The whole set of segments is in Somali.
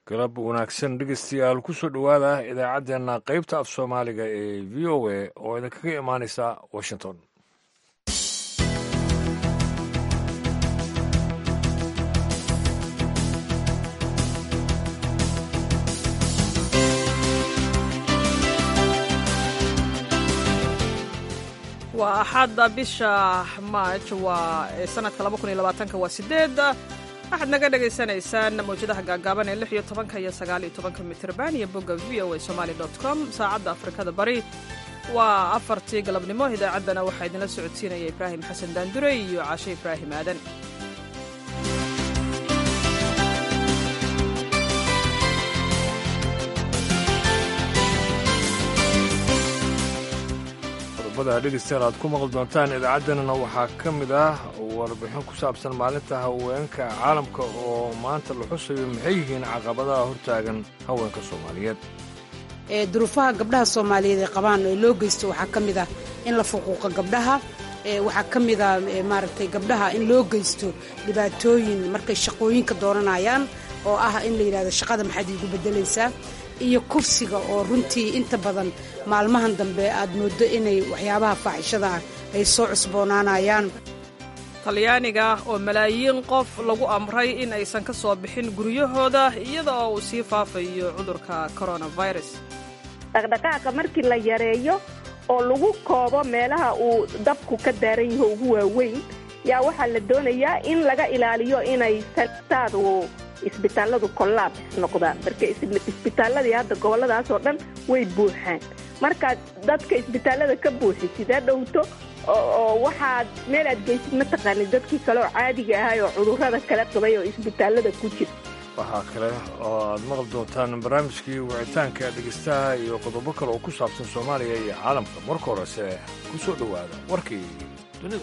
galab wanaagsan dhegeystayaal kusoo dhowaada idaacaddeenna qaybta af soomaaliga ee v o a oo idinkaga imaanaysa washington waa axadda bisha maaj waa sanadka waa sideed waxaad naga dhagaysanaysaan mawjadaha gaagaaban ee lix iyo tobanka iyo sagaal iyo tobanka mitrban iyo bogga v o a somali com saacadda afrikada bari waa afartii galabnimo idaacaddana waxaa idinla socodsiinaya ibraahim xasan daandure iyo cashe ibraahim aadan dhegeystayaal aad ku maqli doontaan idaacaddeenana waxaa ka mid ah warbixin ku saabsan maalinta haweenka caalamka oo maanta la xusayo maxay yihiin caqabadaha hortaagan haweenka soomaaliyeed duruufaha gabdhaha soomaaliyeed ee qabaan ee loo geysto waxaa ka mid ah in la fuquuqo gabdhaha waxaa ka mid ah maaragtay gabdhaha in loo geysto dhibaatooyin markay shaqooyinka dooranayaan oo ah in la yidhahdo shaqada maxaad iigu beddelaysaa iyo kursiga oo runtii inta badan maalmahan dambe aad mooddo inay waxyaabaha faaxishada ah ay soo cusboonaanayaan talyaaniga oo malaayiin qof lagu amray in aysan ka soo bixin guryahooda iyada oo uu sii faafayo cudurka coronavirus dhaqdhaqaaqa markii la yareeyo oo lagu koobo meelaha uu dabku ka daaran yaho ugu waaweyn yaa waxaa la doonayaa in laga ilaaliyo inay saadu isbitaalladu kollaabs noqdaan marka isbitaalladii hadda gobolladaas oo dhan way buuxaan markaad dadka isbitaallada ka buuxi sidee dhowto oo waxaad meel aad geysid mataqaanid dadkii kale oo caadiga ahay oo cudurrada kala qabay oo isbitaallada ku jira waxaa kale oo aad maqli doontaan barnaamijkii wicitaanka dhegeystaha iyo qodobo kale oo ku saabsan soomaaliya iyo caalamka marka horese ku soo dhowaada warkii dunida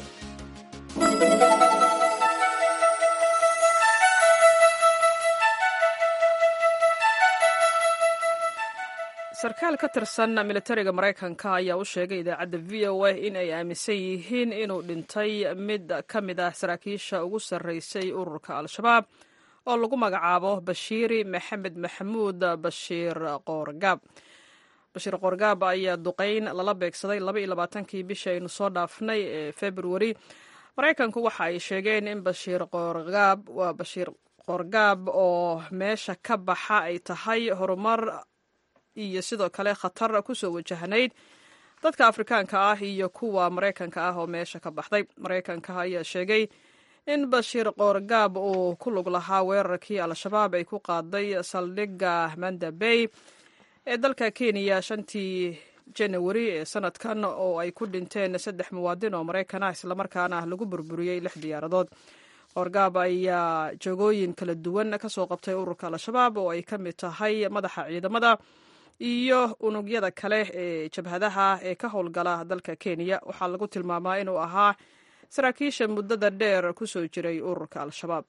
sarkaal ka tirsan militariga maraykanka ayaa u sheegay idaacadda v o a in ay aaminsan yihiin inuu dhintay mid ka mid ah saraakiisha ugu sarraysay ururka al-shabaab oo lagu magacaabo bashiiri maxamed maxamuud bashiir qoorgaab bashiir qoorgaab ayaa duqayn lala beegsaday labaiyolabaatankii bishii aynu soo dhaafnay ee februari maraykanku waxa ay sheegeen in bashiir qoorgaab waa bashiir qoorgaab oo meesha ka baxa ay tahay horumar iyo sidoo kale khatar kusoo wajahnayd dadka afrikaanka ah iyo kuwa maraykanka ah oo meesha ka baxday maraykanka ayaa sheegay in bashiir qoorgaab uu ku lug lahaa weerarkii al-shabaab ay ku qaaday saldhigga manda bay ee dalka kenya shantii janawari ee sanadkan oo ay ku dhinteen saddex muwaadin oo maraykan ah islamarkaana lagu burburiyey lix diyaaradood qoorgaab ayaa jogooyin kala duwan kasoo qabtay ururka al-shabaab oo ay ka mid tahay madaxa ciidamada iyo unugyada kale ee jabhadaha ee ka howlgala dalka kenya waxaa lagu tilmaamaa inuu ahaa saraakiisha muddada dheer ku soo jiray ururka al-shabaab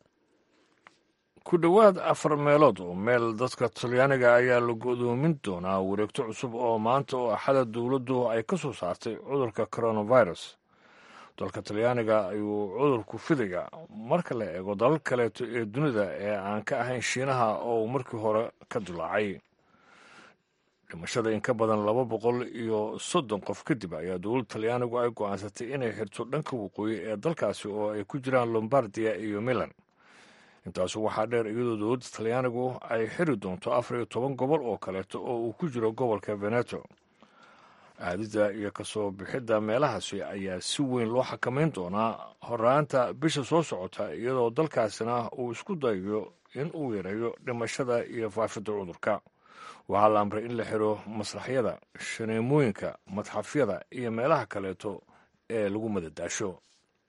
ku dhowaad afar meelood oo meel dadka talyaaniga ayaa la go'doomin doonaa wareegto cusub oo maanta oo axada dowladdu ay ka soo saartay cudurka coronavirus dalka talyaaniga ayuu cudurku fidaya marka la eego dalal kaleeto ee dunida ee aan ka ahayn shiinaha oo uu markii hore ka dilaacay dhimashada in ka badan laba boqol iyo soddon qof kadib ayaa dowladda talyaanigu ay go'aansatay inay xirto dhanka waqooyi ee dalkaasi oo ay ku jiraan lombardiya iyo milan intaasu waxaa dheer iyadoo dowladda talyaanigu ay xiri doonto afar iyo toban gobol oo kaleeto oo uu ku jiro gobolka veneto aadida iyo kasoo bixidda meelahaasi ayaa si weyn loo xakamayn doonaa horaanta bisha soo socota iyadoo dalkaasina uu isku dayayo in uu yareeyo dhimashada iyo faafidda cudurka waxaa la amray in la xiro masraxyada shaneemooyinka madxafyada iyo meelaha kaleeto ee lagu madadaasho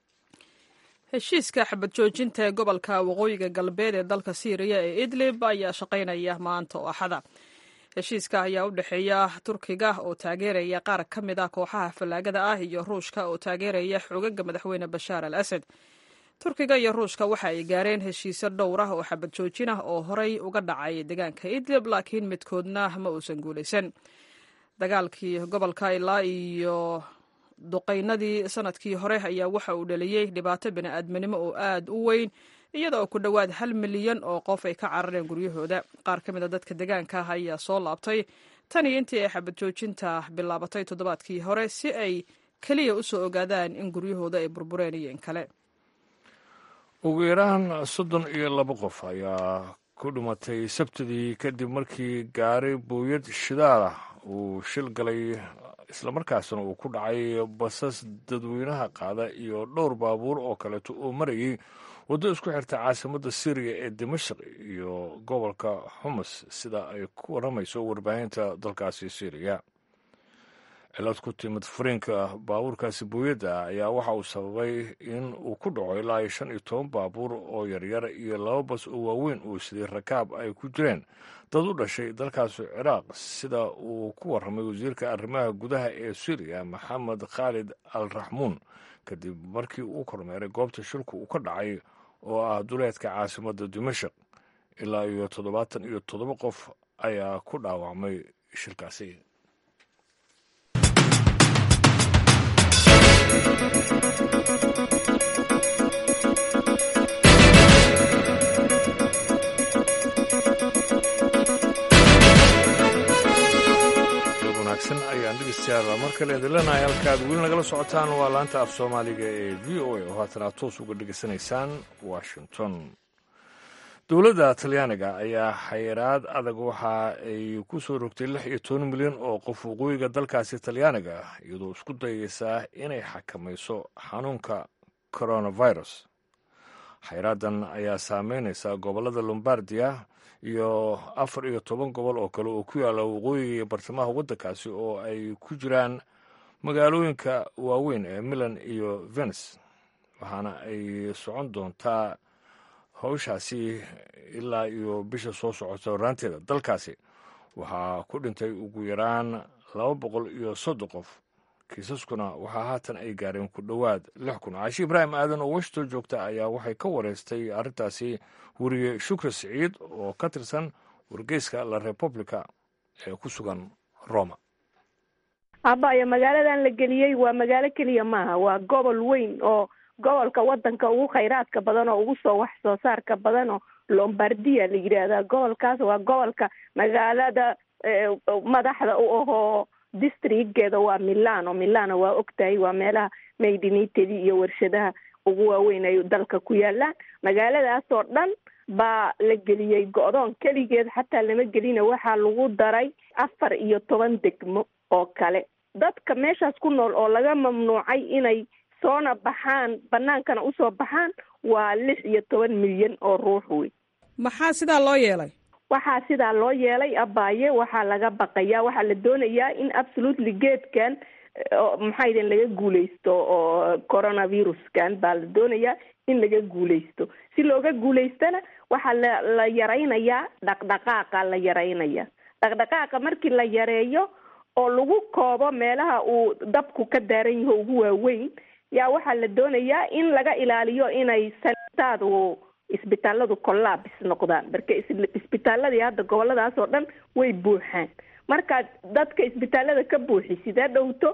heshiiska xabad joojinta ee gobolka waqooyiga galbeed ee dalka siiriya ee idlib ayaa shaqaynaya maanta oo axada heshiiska ayaa u dhexeeya turkiga oo taageeraya qaar ka mid ah kooxaha fallaagada ah iyo ruushka oo taageeraya xoogaga madaxweyne bashaar al asad turkiga iyo ruushka waxa ay gaareen heshiisyo dhowr ah oo xabad joojin ah oo horey uga dhacay deegaanka idlib laakiin midkoodna ma uusan guulaysan dagaalkii gobolka ilaa iyo duqaynadii sanadkii hore ayaa waxa uu dhaliyey dhibaato bini'aadminimo oo aad u weyn iyada oo ku dhowaad hal milyan oo qof ay ka carareen guryahooda qaar ka mid a dadka deegaanka ah ayaa soo laabtay tan iyo intii ay xabad joojinta bilaabatay toddobaadkii hore si ay keliya u soo ogaadaan in guryahooda ay burbureen iyo in kale ugu yaraan soddon iyo laba qof ayaa ku dhimatay sabtidii kadib markii gaari buuyad shidaal ah uu shil galay islamarkaasna uu ku dhacay basas dadweynaha qaada iyo dhowr baabuur oo kaleeto oo marayay waddo isku xirta caasimadda syriya ee dimashq iyo gobolka xumus sida ay ku warramayso warbaahinta dalkaasi syriya cilad ku timid furiinka baabuurkaasi buuyadda ayaa waxa uu sababay in uu ku dhaco ilaa iyo shan iyo toban baabuur oo yaryar iyo laba bas oo waaweyn uu siday rakaab ay ku jireen dad u dhashay dalkaasi ciraaq sida uu ku warramay wasiirka arrimaha gudaha ee syriya maxamed khaalid al raxmuun kadib markii uu kormeeray goobta shilku uu ka dhacay oo ah duleedka caasimadda dimashaq ilaa iyo toddobaatan iyo toddoba qof ayaa ku dhaawacmay shilkaasi wanaagsan ayaan dhegeystayaal mar kale idin leenahay halkaad weli nagala socotaan waa laanta af soomaaliga ee v o a oo haatan aad toos uga dhegeysanaysaan washington dowladda talyaaniga ayaa xayiraad adag waxa ay ku soo rogtay lix iyo toban milyan oo qof waqooyiga dalkaasi talyaaniga iyadoo isku dayeysaa inay xakamayso xanuunka coronavirus xayraadan ayaa saameynaysa gobollada lombardia iyo afar iyo toban gobol oo kale oo ku yaalla waqooyiga iyo bartamaha waddankaasi oo ay ku jiraan magaalooyinka waaweyn ee milan iyo venis waxaana ay socon doontaa howshaasi ilaa iyo bisha soo socota horaanteeda dalkaasi waxaa ku dhintay ugu yaraan laba boqol iyo soddon qof kiisaskuna waxaa haatan ay gaareen ku dhowaad lix kun caashi ibraahim aadan oo washington joogta ayaa waxay ka wareystay arrintaasi weriye shukri siciid oo ka tirsan wargeyska la republica ee ku sugan roma abaya magaaladan la geliyey waa magaalo keliya maaha waa gobol weyn oo gobolka wadanka ugu khayraadka badan oo ugu soo wax soo saarka badan oo lombardia la yidhaahdaa gobolkaas waa gobolka magaalada madaxda u ahoo districtgeeda waa milano milano waa ogtahay waa meelaha maydinitedi iyo warshadaha ugu waaweyn ay dalka ku yaalaan magaaladaasoo dhan baa la geliyey go-doon keligeed xataa lama gelina waxaa lagu daray afar iyo toban degmo oo kale dadka meeshaas ku nool oo laga mamnuucay inay soona baxaan banaankana usoo baxaan waa lix iyo toban milyan oo ruux wey maxaa sidaa loo yeelay waxaa sidaa loo yeelay abaaye waxaa laga baqayaa waxaa la doonayaa in absolutely geedkan maxaa idin laga guuleysto oo coronaviruskan baa la doonayaa in laga guuleysto si looga guuleystana waxaa la la yaraynayaa dhaqdhaqaaqa la yaraynaya dhaqdhaqaaqa markii la yareeyo oo lagu koobo meelaha uu dabku ka daaran yaho ugu waaweyn yaa waxaa la doonayaa in laga ilaaliyo inay sanitaadu isbitaaladu collabs noqdaan marka isbitaaladii hadda goboladaas oo dhan way buuxaan markaad dadka isbitaalada ka buuxi sidee dhowto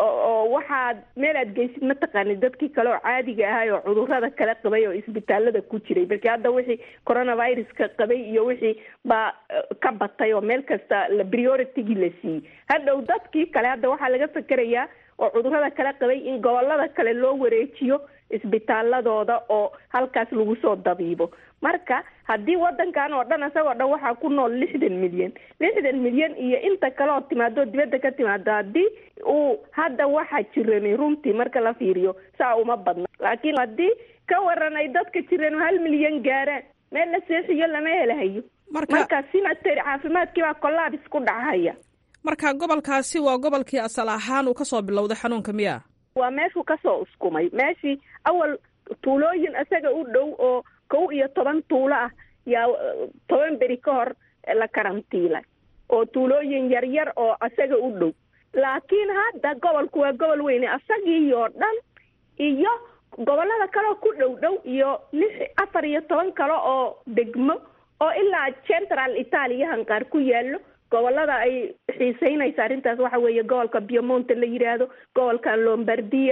oo waxaad meel aad geysid mataqaanid dadkii kale oo caadiga ahay oo cudurada kala qabay oo isbitaalada ku jiray marka hadda wixii coronaviruska qabay iyo wixii baa ka batay oo meel kasta la prioritygii la siiyey hadhow dadkii kale hadda waxaa laga fekerayaa oo cudurada kala qabay in gobolada kale loo wareejiyo isbitaaladooda oo halkaas lagu soo dabiibo marka haddii wadankan oo dhan isagoo dhan waxaa ku nool lixdan milyan lixdan milyan iyo inta kale oo timaado dibadda ka timaado haddii uu hadda waxaa jirani runtii marka la fiiriyo saa uma badna laakiin haddii ka waran ay dadka jireen hal milyan gaaraan meel la seexiyo lama helahayo marka sinatary caafimaadkii baa collabs ku dhacahaya marka gobolkaasi waa gobolkii asal ahaan uu kasoo bilowday xanuunka miya waa meeshuu kasoo uskumay meeshii awal tuulooyin isaga u dhow oo kow iyo toban tuulo ah yaa toban beri ka hor la karantiilay oo tuulooyin yaryar oo isaga u dhow laakiin hadda gobolku waa gobol weyne isagii oo dhan iyo gobolada kaleoo ku dhow dhow iyo lix afar iyo toban kale oo degmo oo ilaa central italiahan qaar ku yaallo gobolada ay xiiseynaysa arrintaas waxa weeye gobolka biomonte la yidhaahdo gobolka lombardia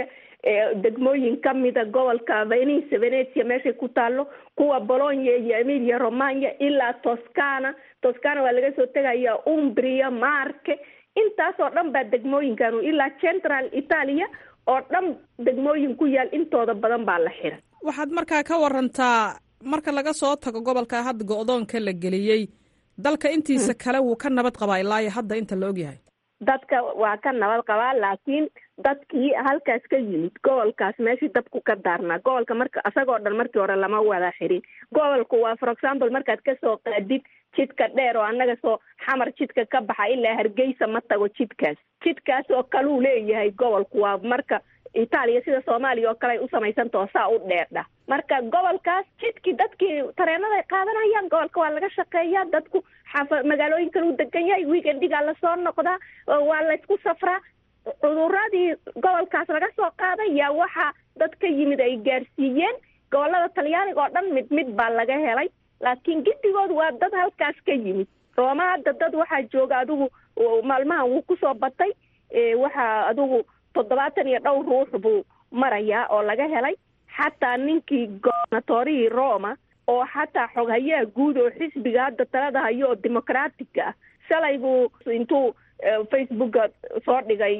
degmooyin ka mida gobolka venice venetia meeshay ku taalo kuwa bolonya iyo emilia romagna ilaa toscana toscana waa laga soo tegaya umbria marke intaasoo dhan baa degmooyinkanu ilaa central italia oo dhan degmooyin ku yaal intooda badan baa la xiray waxaad markaa ka warantaa marka laga soo tago gobolka hadda go-doonka la geliyey dalka intiisa kale wuu ka nabad qabaa ilaayo hadda inta la ogyahay dadka waa ka nabad qabaa laakiin dadkii halkaas ka yimid gobolkaas meeshii dabku ka daarnaa gobolka marka isagoo dhan markii hore lama wada xirin gobolku waa for example markaad kasoo qaadid jidka dheer oo annaga soo xamar jidka ka baxa ilaa hargeysa ma tago jidkaas jidkaas oo kaluu leeyahay gobolku waa marka itaaliya sida soomaaliya oo kale ay u samaysantao saa u dheerdha marka gobolkaas jidkii dadkii tareenaday qaadanayaan gobolka waa laga shaqeeyaa dadku xafa magaalooyin kale u degan yahay weekendigaa lasoo noqdaa waa laysku safraa cuduradii gobolkaas laga soo qaaday yaa waxaa dad ka yimid ay gaarsiiyeen gobolada talyaaniga oo dhan mid mid baa laga helay laakiin gidigood waa dad halkaas ka yimid rooma hadda dad waxaa jooga adigu maalmahan wuu kusoo batay waxaa adigu toddobaatan iyo dhowr ruux buu marayaa oo laga helay xataa ninkii gobernatorihii roma oo xataa xoghayaha guud oo xisbiga hadda talada hayo oo dimucratica ah shalay buu intuu facebooka soo dhigay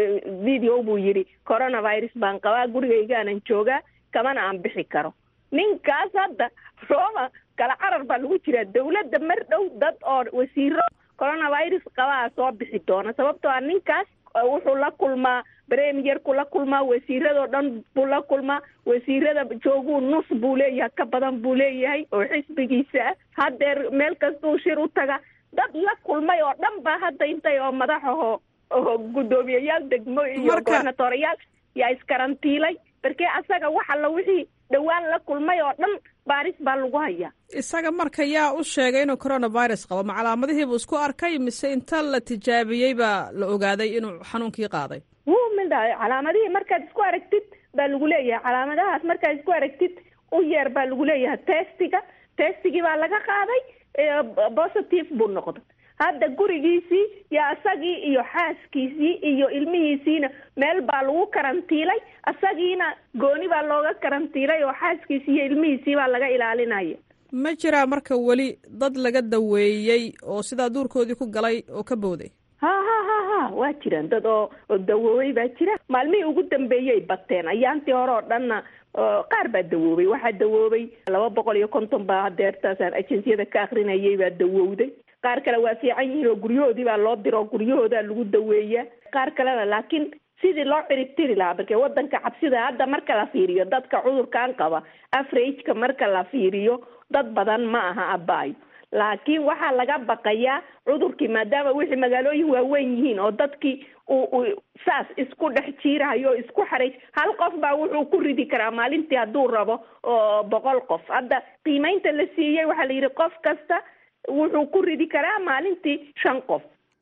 video buu yidhi coronavirus baan qabaa gurigaygaanan joogaa kamana aan bixi karo ninkaas hadda roma kala carar baa lagu jiraa dawladda mar dhow dad oo wasiiro coronavirus qabaa soo bixi doona sababtoo ah ninkaas wuxuu la kulmaa premierku la kulmaa wasiiradoo dhan buu la kulmaa wasiirada jooguu nus buu leeyahay ka badan buu leeyahay oo xisbigiisa ah haddeer meel kastuu shir u taga dad la kulmay oo dhan baa hadda intay oo madaxaho oo guddoomiyayaal degmo iyo gobernatoriyaal yaa iskarantiilay markee asaga wax alla wixii dhowaan la kulmay oo dhan baaris baa lagu hayaa isaga marka yaa u sheegay inuu coronavirus qabo ma calaamadihiibuu isku arkay mise inta la tijaabiyey baa la ogaaday inuu xanuunkii qaaday wuu midha calaamadihii markaad isku aragtid baa lagu leeyahay calaamadahaas markaad isku aragtid u yeer baa lagu leeyahay testiga testigii baa laga qaaday positive buu noqday hadda gurigiisii iyo isagii iyo xaaskiisii iyo ilmihiisiina meel baa lagu karantiilay isagiina gooni baa looga karantiilay oo xaaskiisii iyo ilmihiisii baa laga ilaalinaya ma jiraa marka weli dad laga daweeyey oo sidaa duurkoodii ku galay oo ka booday ha ha ha ha waa jiraan dad oo oo dawoobay baa jira maalmihii ugu dambeeyay bateen ayaantii hore oo dhanna qaar baa dawoobay waxaa dawoobay laba boqol iyo konton baa hadeertaasaan agenciyada ka akrinayay baa dawowday qaar kale waa fiican yihiin oo guryahoodii baa loo diro oo guryahoodaa lagu daweeyaa qaar kalena laakiin sidii loo ciribtiri lahaa marke wadanka cabsida hadda marka la fiiriyo dadka cudurkan qaba averageka marka la fiiriyo dad badan ma aha abaayo laakiin waxaa laga baqayaa cudurkii maadaama wixii magaalooyin waaweyn yihiin oo dadkii uu saas isku dhex jiirahayo oo isku xaray hal qof baa wuxuu ku ridi karaa maalintii hadduu rabo oo boqol qof hadda qiimeynta la siiyey waxaa la yidhi qof kasta wuxuu ku ridi karaa maalintii shan qof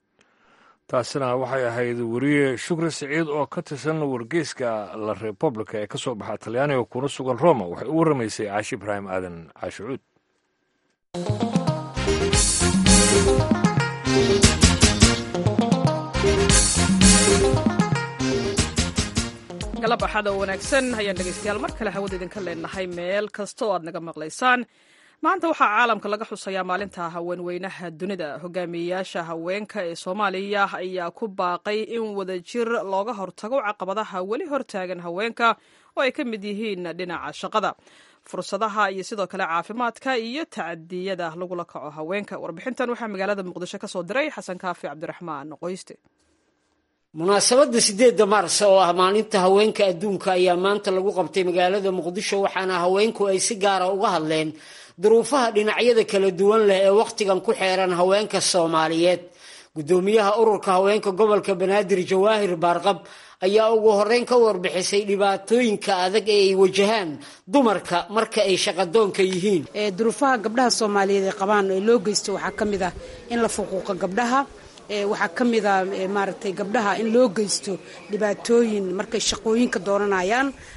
taasina waxay ahayd weriye shukri siciid oo ka tirsan wargeyska la republica ee ka soo baxa talyaaniga kuna sugan roma waxay u warramaysay caashi ibraahim aadan caashicuud galab axada oo wanaagsan ayaan dhegaystayaal mar kale hawada idinka leenahay meel kasta oo aad naga maqlaysaan maanta waxaa caalamka laga xusayaa maalinta haweenweynaha dunida hogaamiyeyaasha haweenka ee soomaaliya ayaa ku baaqay in wadajir looga hortago caqabadaha weli hortaagan haweenka oo ay ka mid yihiin dhinaca shaqada fursadaha iyo sidoo kale caafimaadka iyo tacadiyada lagula kaco haweenka warbixintan waxaa magaalada muqdisho ka soo diray xasan kaafi cabdiraxmaan qoyste munaasabadda sideedda maars oo ah maalinta haweenka adduunka ayaa maanta lagu qabtay magaalada muqdisho waxaana haweenku ay si gaara uga hadleen duruufaha dhinacyada kala duwan leh ee wakhtigan ku xeeran haweenka soomaaliyeed guddoomiyaha ururka haweenka gobolka banaadir jawaahir baarqab ayaa ugu horreyn ka warbixisay dhibaatooyinka adag ee ay wajahaan dumarka marka ay shaqadoonka yihiin duruufaha gabdhaha soomaaliyeed ay qabaan ee loo geysto waxaa ka mid ah in la fuquuqa gabdhaha waxaa ka mid a maaragtay gabdhaha in loo geysto dhibaatooyin markay shaqooyinka dooranayaan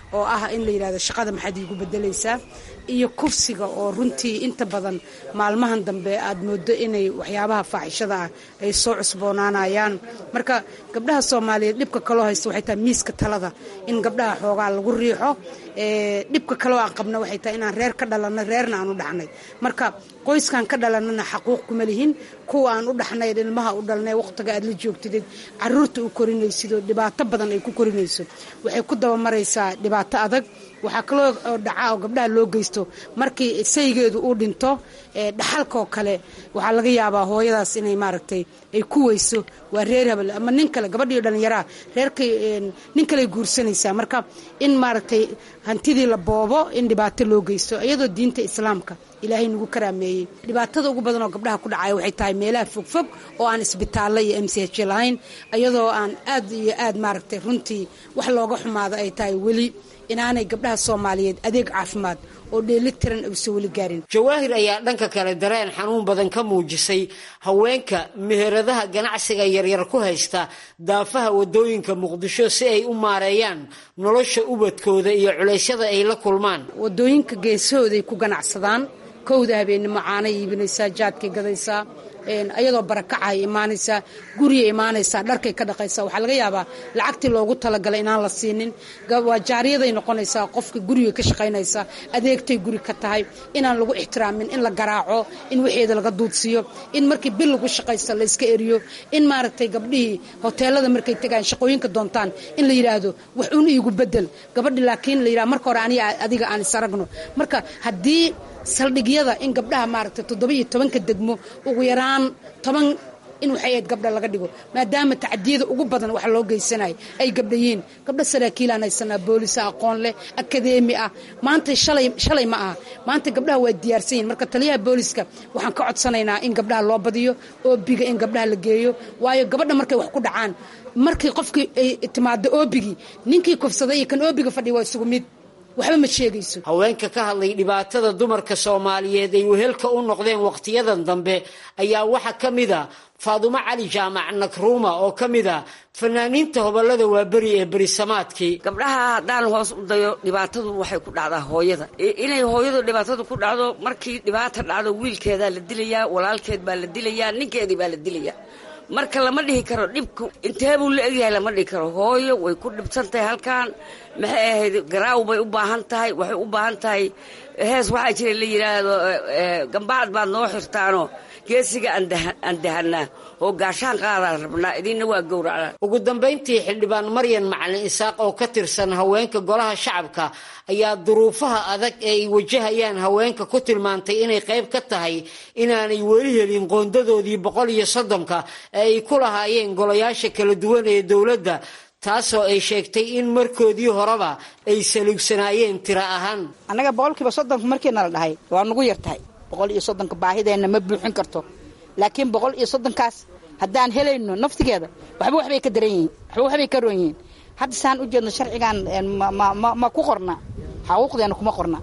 oo ah in la yidhahdo shaqada maxaad iigu bedelaysaa iyo kufsiga oo runtii inta badan maalmahan dambe aad moodo inay waxyaabaha faaxishada ah ay soo cusboonaanayaan marka gabdhaha soomaaliyeed dhibka kaloo haysta waxay tahay miiska talada in gabdhaha xoogaa lagu riixo dhibka kaloo aan qabna waxay tahay inaan reer ka dhalanay reerna aan u dhaxnay marka qoyskan ka dhalanana xaquuq kuma lihin kuwa aan u dhaxnay ilmaha u dhalnay waqtiga aad la joogtidid caruurta u korinaysidoo dhibaato badan ay ku korinayso waxay ku dabamaraysaa dhibaato adag waxaa kaloo dhaca oo gabdhaha loo geysto markii saygeedu uu dhinto dhaxalkaoo kale waxaa laga yaabaa hooyadaas inay maaragtay ay ku weyso waa reer habel ama nin kale gabadhii dhallinyaraa reerkay nin kaley guursanaysaa marka in maaragtay hantidii la boobo in dhibaato loo geysto iyadoo diinta islaamka ilaahay nagu karaameeyey dhibaatada ugu badan oo gabdhaha ku dhacaya waxay tahay meelaha fogfog oo aan isbitaallo iyo m c h lahayn iyadoo aan aad iyo aad maaragtay runtii wax looga xumaado ay tahay weli inaanay gabdhaha soomaaliyeed adeeg caafimaad oo dheelitiran uusan weli gaarin jawaahir ayaa dhanka kale dareen xanuun badan ka muujisay haweenka meheradaha ganacsiga yaryar ku haysta daafaha wadooyinka muqdisho si ay u maareeyaan nolosha ubadkooda iyo culeysyada ay la kulmaan wadooyinka geesahooday ku ganacsadaan kowda habeenimo caanay iibinaysaa jaadkay gadaysaa ayadoo barakacahay imaanaysaa guriyay imaanaysaa dharkay ka dhaqaysaa waxaa laga yaabaa lacagtii loogu talagalay inaan la siinin waa jaariyaday noqonaysaa qofka guriga ka shaqaynaysa adeegtay guri ka tahay inaan lagu ixtiraamin in la garaaco in waxeeda laga duudsiiyo in markii bil lagu shaqaysta la iska eriyo in maaragtay gabdhihii hoteelada markay tegaan shaqooyinka doontaan in la yidhaahdo wax un iigu bedel gabadhi laakiin la yidhahdo marka hore aniga adiga aan isaragno marka haddii saldhigyada in gabdhaha maaragtay toddoba iyo tobanka degmo ugu yaraan toban in waxay ahayd gabdha laga dhigo maadaama tacadiyada ugu badan wax loo geysanayo ay gabdhayiin gabdha saraakiilaan haysanaa boolisa aqoon leh akadeemi ah maanta shalay shalay ma aha maanta gabdhaha waa diyaarsan yihin marka taliyaha booliska waxaan ka codsanaynaa in gabdhaha loo badiyo oobiga in gabdhaha la geeyo waayo gabadha markay wax ku dhacaan markii qofkii ay timaado oobigii ninkii kufsaday iyo kan oobiga fadhiya waa isugu mid waxba ma sheegayso haweenka ka hadlay dhibaatada dumarka soomaaliyeed ay wehelka u noqdeen wakhtiyadan dambe ayaa waxaa ka mid a faadumo cali jaamac nakruuma oo ka mid a fanaaniinta hobolada waaberi ee berisamaadkii gabdhaha haddaan hoos u dayo dhibaatadu waxay ku dhacdaa hooyada inay hooyadu dhibaatadu ku dhacdo markii dhibaata dhacdo wiilkeedaa la dilayaa walaalkeed baa la dilayaa ninkeedii baa la dilayaa marka lama dhihi karo dhibku intee buu la egyahay lama dhihi karo hooyo way ku dhibsan tahay halkan maxay ahayd garaaw bay u baahan tahay waxay u baahan tahay hees waxaa jira la yidhaahdo gambacad baad noo xirtaano geesiga aan dahanaa oo gaashaan qaadaan rabnaa idinna waa gowracnaa ugu dambayntii xildhibaan maryan macalin isaaq oo ka tirsan haweenka golaha shacabka ayaa duruufaha adag ee ay wajahayaan haweenka ku tilmaantay inay qayb ka tahay inaanay weli helin qoondadoodii boqol iyo soddonka ee ay ku lahaayeen golayaasha kala duwan ee dowladda taasoo ay sheegtay in markoodii horeba ay saluugsanaayeen tiro ahaan annaga boqolkiiba soddonka markiina la dhahay waa nugu yar tahay boqol iyo soddonka baahideenna ma buuxin karto laakiin boqol iyo soddonkaas haddaan helayno naftigeeda waxba waxbay ka daran yihiin waxba waxbay ka roon yihiin hadda saan u jeedno sharcigan ma ku qorna xaquuqdeena kuma qorna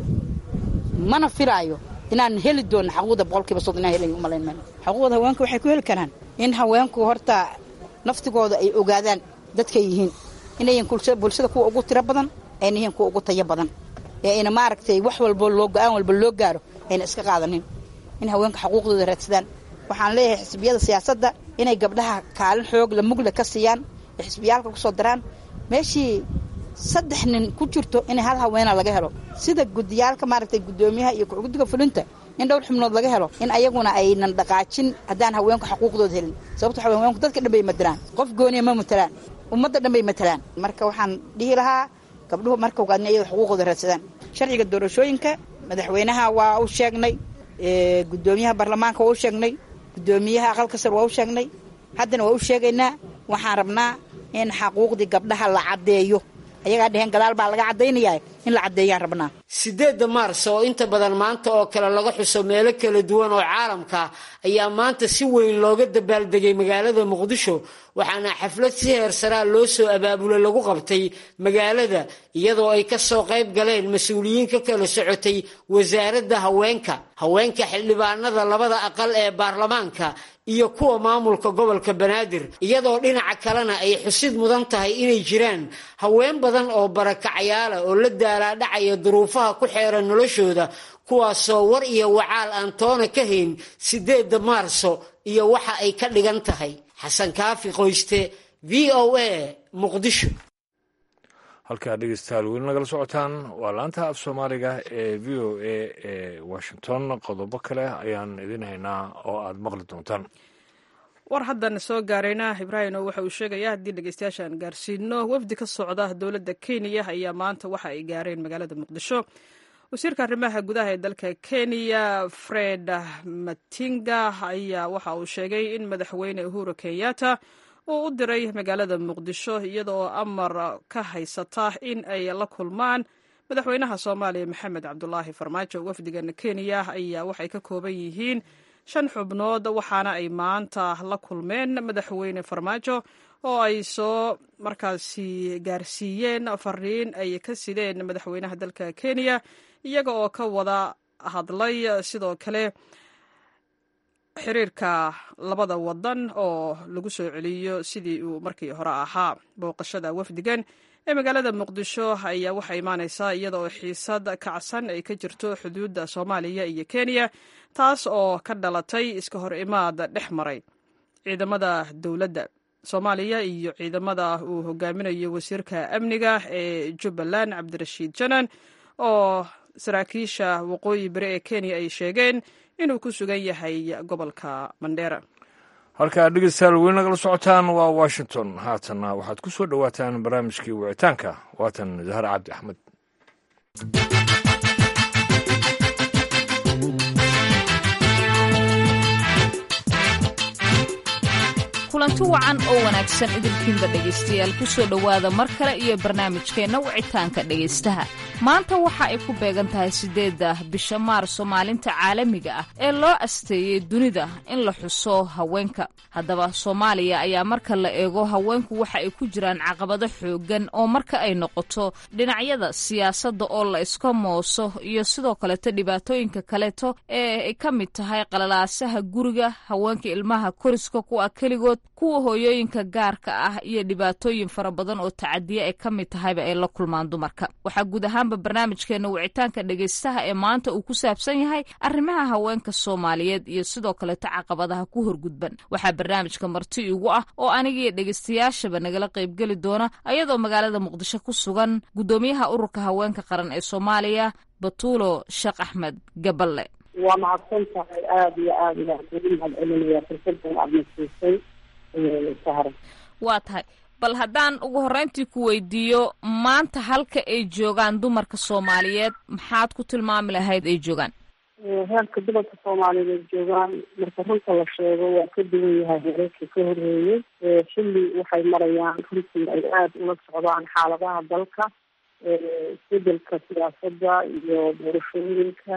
mana filaayo inaan heli doono xaquuqda boqolkiiba soddon inaan helayn umalayn mayno xaquuqda haweenka waxay ku heli karaan in haweenku horta naftigooda ay ogaadaan dadkay yihiin inayan bulshada kuwa ugu tiro badan ayna yihiin kuwa ugu tayo badan ee ayna maaragtay wax walbo loo go-aan walba loo gaaro ayna iska qaadanin in haweenka xaquuqdooda raadsadaan waxaan leeyahay xisbiyada siyaasadda inay gabdhaha kaalin xoog la mugle ka siiyaan ee xisbiyaalka kusoo daraan meeshii saddex nin ku jirto in hal haweena laga helo sida gudiyaalka maaragtay guddoomiyaha iyo guddiga fulinta in dhowr xubnood laga helo in ayaguna aynan dhaqaajin haddaan haweenku xaquuqdooda helin sababto waxa haweenku dadka dhan bay matalaan qof gooniya ma matalaan ummadda dhan bay matalaan marka waxaan dhihi lahaa gabdhuhu marka ogaadna iyada xuquuqooda raadsadaan sharciga doorashooyinka madaxweynaha waa u sheegnay guddoomiyaha baarlamaanka waa u sheegnay guddoomiyaha aqalka sar waa u sheegnay haddana waa u sheegaynaa waxaan rabnaa in xaquuqdii gabdhaha la caddeeyo ayagaa dheheen gadaal baa laga caddaynayaa in la caddeeyaan rabnaa sideedda maars oo inta badan maanta oo kale laga xuso meelo kala duwan oo caalamka ayaa maanta si weyn looga dabaaldegay magaalada muqdisho waxaana xaflad si heersaraa loo soo abaabulay lagu qabtay magaalada iyadoo ay ka soo qayb galeen mas-uuliyiin ka kala socotay wasaaradda haweenka haweenka xildhibaanada labada aqal ee baarlamaanka iyo kuwa maamulka gobolka banaadir iyadoo dhinaca kalena ay xusid mudan tahay inay jiraan haween badan oo barakacayaala oo la daalaadhacaya duruufaha ku xeeran noloshooda kuwaasoo war iyo wacaal aan toona ka hayn sideedda maarso iyo waxa ay ka dhigan tahay xasan kaafi qoyste v o a muqdisho halkaa dhegeystayaal weli nagala socotaan waa laanta af soomaaliga ee v o a ee washington qodobo kale ayaan idin haynaa oo aad maqli doontaan war haddan soo gaarayna ibraahim oo waxa uu sheegaya haddii dhegeystayaasha aan gaarsiino wafdi ka socda dowladda kenya ayaa maanta waxa ay gaareen magaalada muqdisho wasiirka arrimaha gudaha ee dalka kenya fred matinga ayaa waxa uu sheegay in madaxweyne uhuru kenyatta uu u diray magaalada muqdisho iyadaoo amar ka haysata in ay la kulmaan madaxweynaha soomaaliya maxamed cabdulaahi farmaajo wafdigan kenya ayaa waxay ka kooban yihiin shan xubnood waxaana ay maanta la kulmeen madaxweyne farmaajo oo ay soo markaasi gaarsiiyeen fariin ay ka sideen madaxweynaha dalka kenya iyaga oo ka wada hadlay sidoo kale xiriirka labada wadan oo lagu soo celiyo sidii uu markii hore ahaa booqashada wafdigan ee magaalada muqdisho ayaa waxaa imaaneysaa iyada oo xiisad kacsan ay ka jirto xuduudda soomaaliya iyo kenya taas oo ka dhalatay iska hor imaad dhex maray ciidamada dowladda soomaaliya iyo ciidamada uu hogaaminayo wasiirka amniga ee jubbaland cabdirashiid janan oo saraakiisha waqooyi bari ee kenya ay sheegeen inuu ku sugan yahay gobolka mandheera halkaa dhegeystayaal weli nagala socotaan waa washington haatanna waxaad ku soo dhowaataan barnaamijkii wicitaanka waatan zahar cabdi axmed kulanti wacan oo wanaagsan idinkiinba dhegaystayaal ku soo dhowaada mar kale iyo barnaamijkeenna wicitaanka dhegaystaha maanta waxa ay ku beegan tahay siddeedda bisha maarso maalinta caalamiga ah ee loo asteeyey dunida in la xuso haweenka haddaba soomaaliya ayaa marka la eego haweenku waxa ay ku jiraan caqabado xooggan oo marka ay noqoto dhinacyada siyaasadda oo la iska mooso iyo sidoo kaleeto dhibaatooyinka kaleeto ee ay ka mid tahay qalalaasaha guriga haweenka ilmaha koriska kuwa keligood kuwa hooyooyinka gaarka ah iyo dhibaatooyin fara badan oo tacadiya ay ka mid tahayba ay la kulmaan dumarka waxaa guud ahaanba barnaamijkeena wicitaanka dhegaystaha ee maanta uu ku saabsan yahay arrimaha haweenka soomaaliyeed iyo sidoo kaleeto caqabadaha ku horgudban waxaa barnaamijka marti igu ah oo anigiiyo dhegaystayaashaba nagala qaybgeli doona ayadoo magaalada muqdisho ku sugan guddoomiyaha ururka haweenka qaran ee soomaaliya batuulo sheekh axmed gaballe waa mahadsan tahay aada iyo aada ilaan kugu mahad celinaya fursadan aada nasiisay sahra waa tahay bal haddaan ugu horreyntii ku weydiiyo maanta halka ay joogaan dumarka soomaaliyeed maxaad ku tilmaami lahayd ay joogaan heerka dumarka soomaaliyeed ay joogaan marka runta la sheego waa ka duwan yahay heerarkii ka horreeyey xilli waxay marayaan runtii ay aada ula socdaan xaaladaha dalka isbedelka siyaasadda iyo doorashooyinka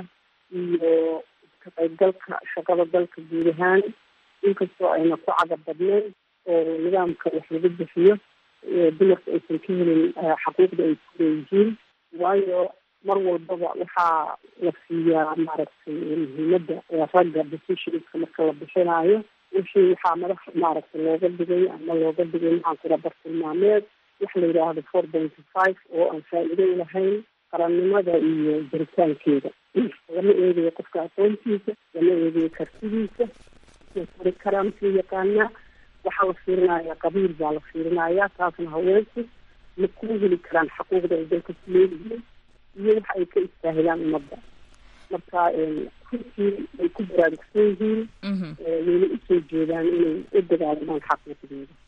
iyo ka qaybgalka shaqada dalka guud ahaan inkastoo ayna ku cadab badnayn oo nidaamka wax laga bixiyo dumarka aysan ka helin xaquuqda ay ku leeyihiin waayo mar walbaba waxaa la siiyaa maaragtay muhiimadda ragga decisionska marka la bixinaayo wixii waxaa madax maaragtay looga dhigay ama looga dhigay maxaan kula bartilmaameed wax la yidhaahdo four pointy five oo aan faa'iido lahayn qarannimada iyo jiritaankeeda lama eegayo qofka aqoontiisa lama eegayo kartidiisa kari karaa makuu yaqaanaa waxaa la fiirinaya qabiil baa la fiirinaya taasna haweenku ma kuu heli karaan xaquuqda ay dalka ku leeyihiin iyo waxa ay ka istaahilaan ummadda marka runtii ay ku baraarugsan yihiin wayna usoo jeedaan inay u dagaalamaan xaquuqdooda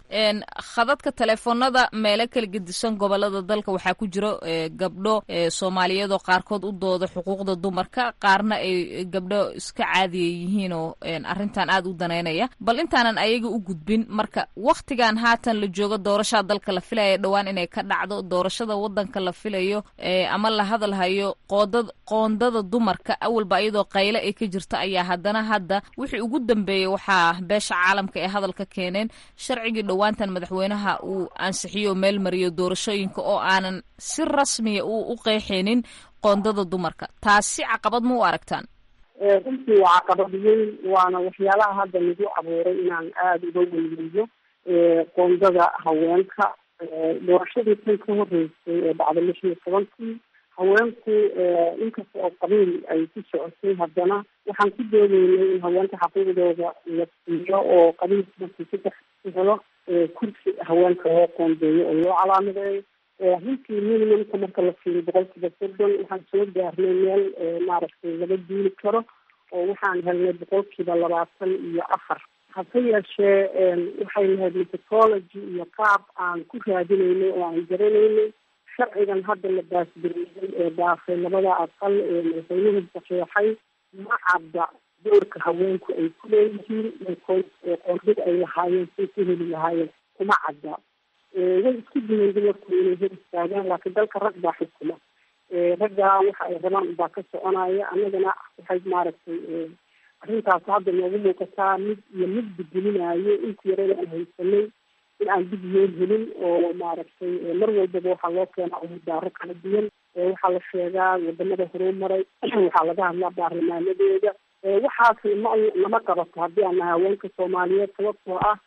khadadka teleefoonada meelo kala gedisan gobolada dalka waxaa ku jiro gabdho soomaaliyeed oo qaarkood u dooda xuquuqda dumarka qaarna ay gabdho iska caadiya yihiin oo arrintan aada u daneynaya bal intaanan ayaga u gudbin marka waktigan haatan la joogo doorashaa dalka la filaya dhowaan inay ka dhacdo doorashada wadanka la filayo ama la hadalhayo qoodad qoondada dumarka awalba iyadoo qayle ay ka jirta ayaa haddana hadda wixii ugu dambeeyey waxaa beesha caalamka ee hadalka keeneen sharcigii dhowaantan madaxweynaha uu ansixiyo meel mariyo doorashooyinka oo aanan si rasmiya uu u qeexaynin qoondada dumarka taasi caqabad ma u aragtaan runtii waa caqabad weyn waana waxyaalaha hadda nagu abuuray inaan aada uga weyneeyo qoondada haweenka doorashadii tan ka horeysay ee dhacda lix iyo tobankii haweenku inkasta oo qabiil ay ku socotay haddana waxaan ku doodeynay in haweenka xaquuqdooda la siiyo oo qabiilka markii saddex ku helo kursi haweenka loo qoondeeyo oo loo calaamadeeyo runtii minimumka marka la fiiriyo boqolkiiba soddon waxaan soo gaarnay meel maaragtay laga duuli karo oo waxaan helnay boqolkiiba labaatan iyo afar hase yeeshee waxay lahayd methodology iyo qaab aan ku raadinaynay oo aan garanaynay sharcigan hadda la baasgareeyey ee dhaafay labada aqal ee madaxweynuhu saxeexay ma cadda doorka haweenku ay ku leeyihiin qoondada ay lahaayeen say ku heli lahaayeen kuma cadda way isku diyeen dumarku inay hor istaagaan laakiin dalka rag baa xukuma raggaa waxa ay rabaan baa ka soconaya annagana waxay maaragtay arrintaas hadda noogu muuqataa mid iyo mid bedelinayo intii yarada aan haysanay in aan dib yeel helin oo maaragtay mar walbaba waxaa loo keenaa umudaaro kala duwan waxaa la sheegaa wadamada horumaray waxaa laga hadlaa baarlamaanadeeda waxaas ma lama qabato haddii aan nahay haweenka soomaaliyeed sababtoo ah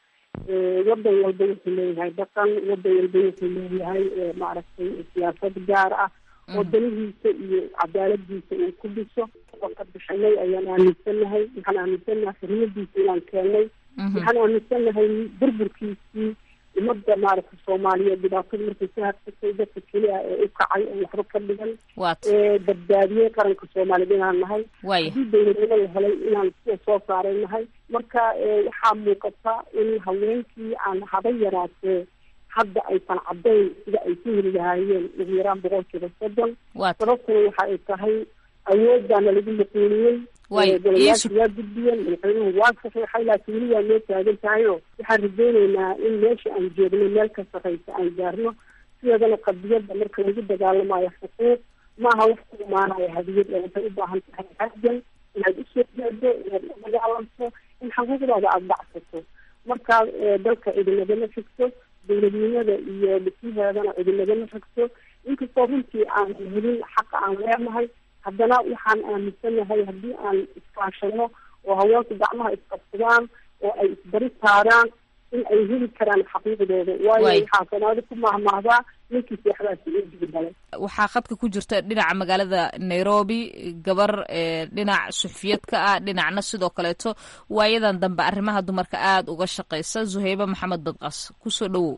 wadan walba wuxuu leeyahay dhaqan wadan walba wuxuu leeyahay maaragtay siyaasad gaar ah oo danihiisa iyo cadaaladiisa uu ku dhiso ka bishanay ayaan aaminsanahay waxaan aaminsanahay xurmadiisa inaan keennay waxaan aaminsanahay burburkiisii umada maaragtay soomaaliyeed dhibaatada markay ka hadsatay dadka keli ah ee u kacay oo waxba ka dhigan badbaadiyey qaranka soomaaliyeed inaan nahay haddii dowladnimo la helay inaan sida soo saaray nahay marka waxaa muuqata in haweenkii aan haba yaraatee hadda aysan caddayn sida ay ku heli lahaayeen ugu yaraan boqolkiiba soddon sababtuna waxa ay tahay awooddaana lagu maquuniyey golayaasha waa gudbiyeen madaxweynuhu waa saxiixay laakiin weli waa noo taagan tahay oo waxaan rajeyneynaa in meesha aan joogno meel ka sarreysa aan gaarno sideedana qadiyadda marka lagu dagaalamayo xuquuq maaha wax ku imaanaya hadiyad ee waxay u baahan tahay xajan inaad usoo jeedo inaad u dagaalamto in xuquuqdaada aada dhacsato markaa dalka idinagama xigto dowladnimada iyo dhismaheedana idinagama xigto inkastoo runtii aan helin xaqa aan leenahay haddana waxaan aaminsanahay haddii aan iskaashano oo haweenku gacmaha isqabsadaan oo ay isbari taaraan in ay heli karaan xaqiiqdooda waayo waxaa soomaali ku mahmahdaa ninkii seexdaasi uu jigdalay waxaa khadka ku jirta dhinaca magaalada nairobi gabar dhinac suxufiyad ka ah dhinacna sidoo kaleeto waayadan dambe arrimaha dumarka aada uga shaqeysa zuheyba maxamed badqas kusoo dhawow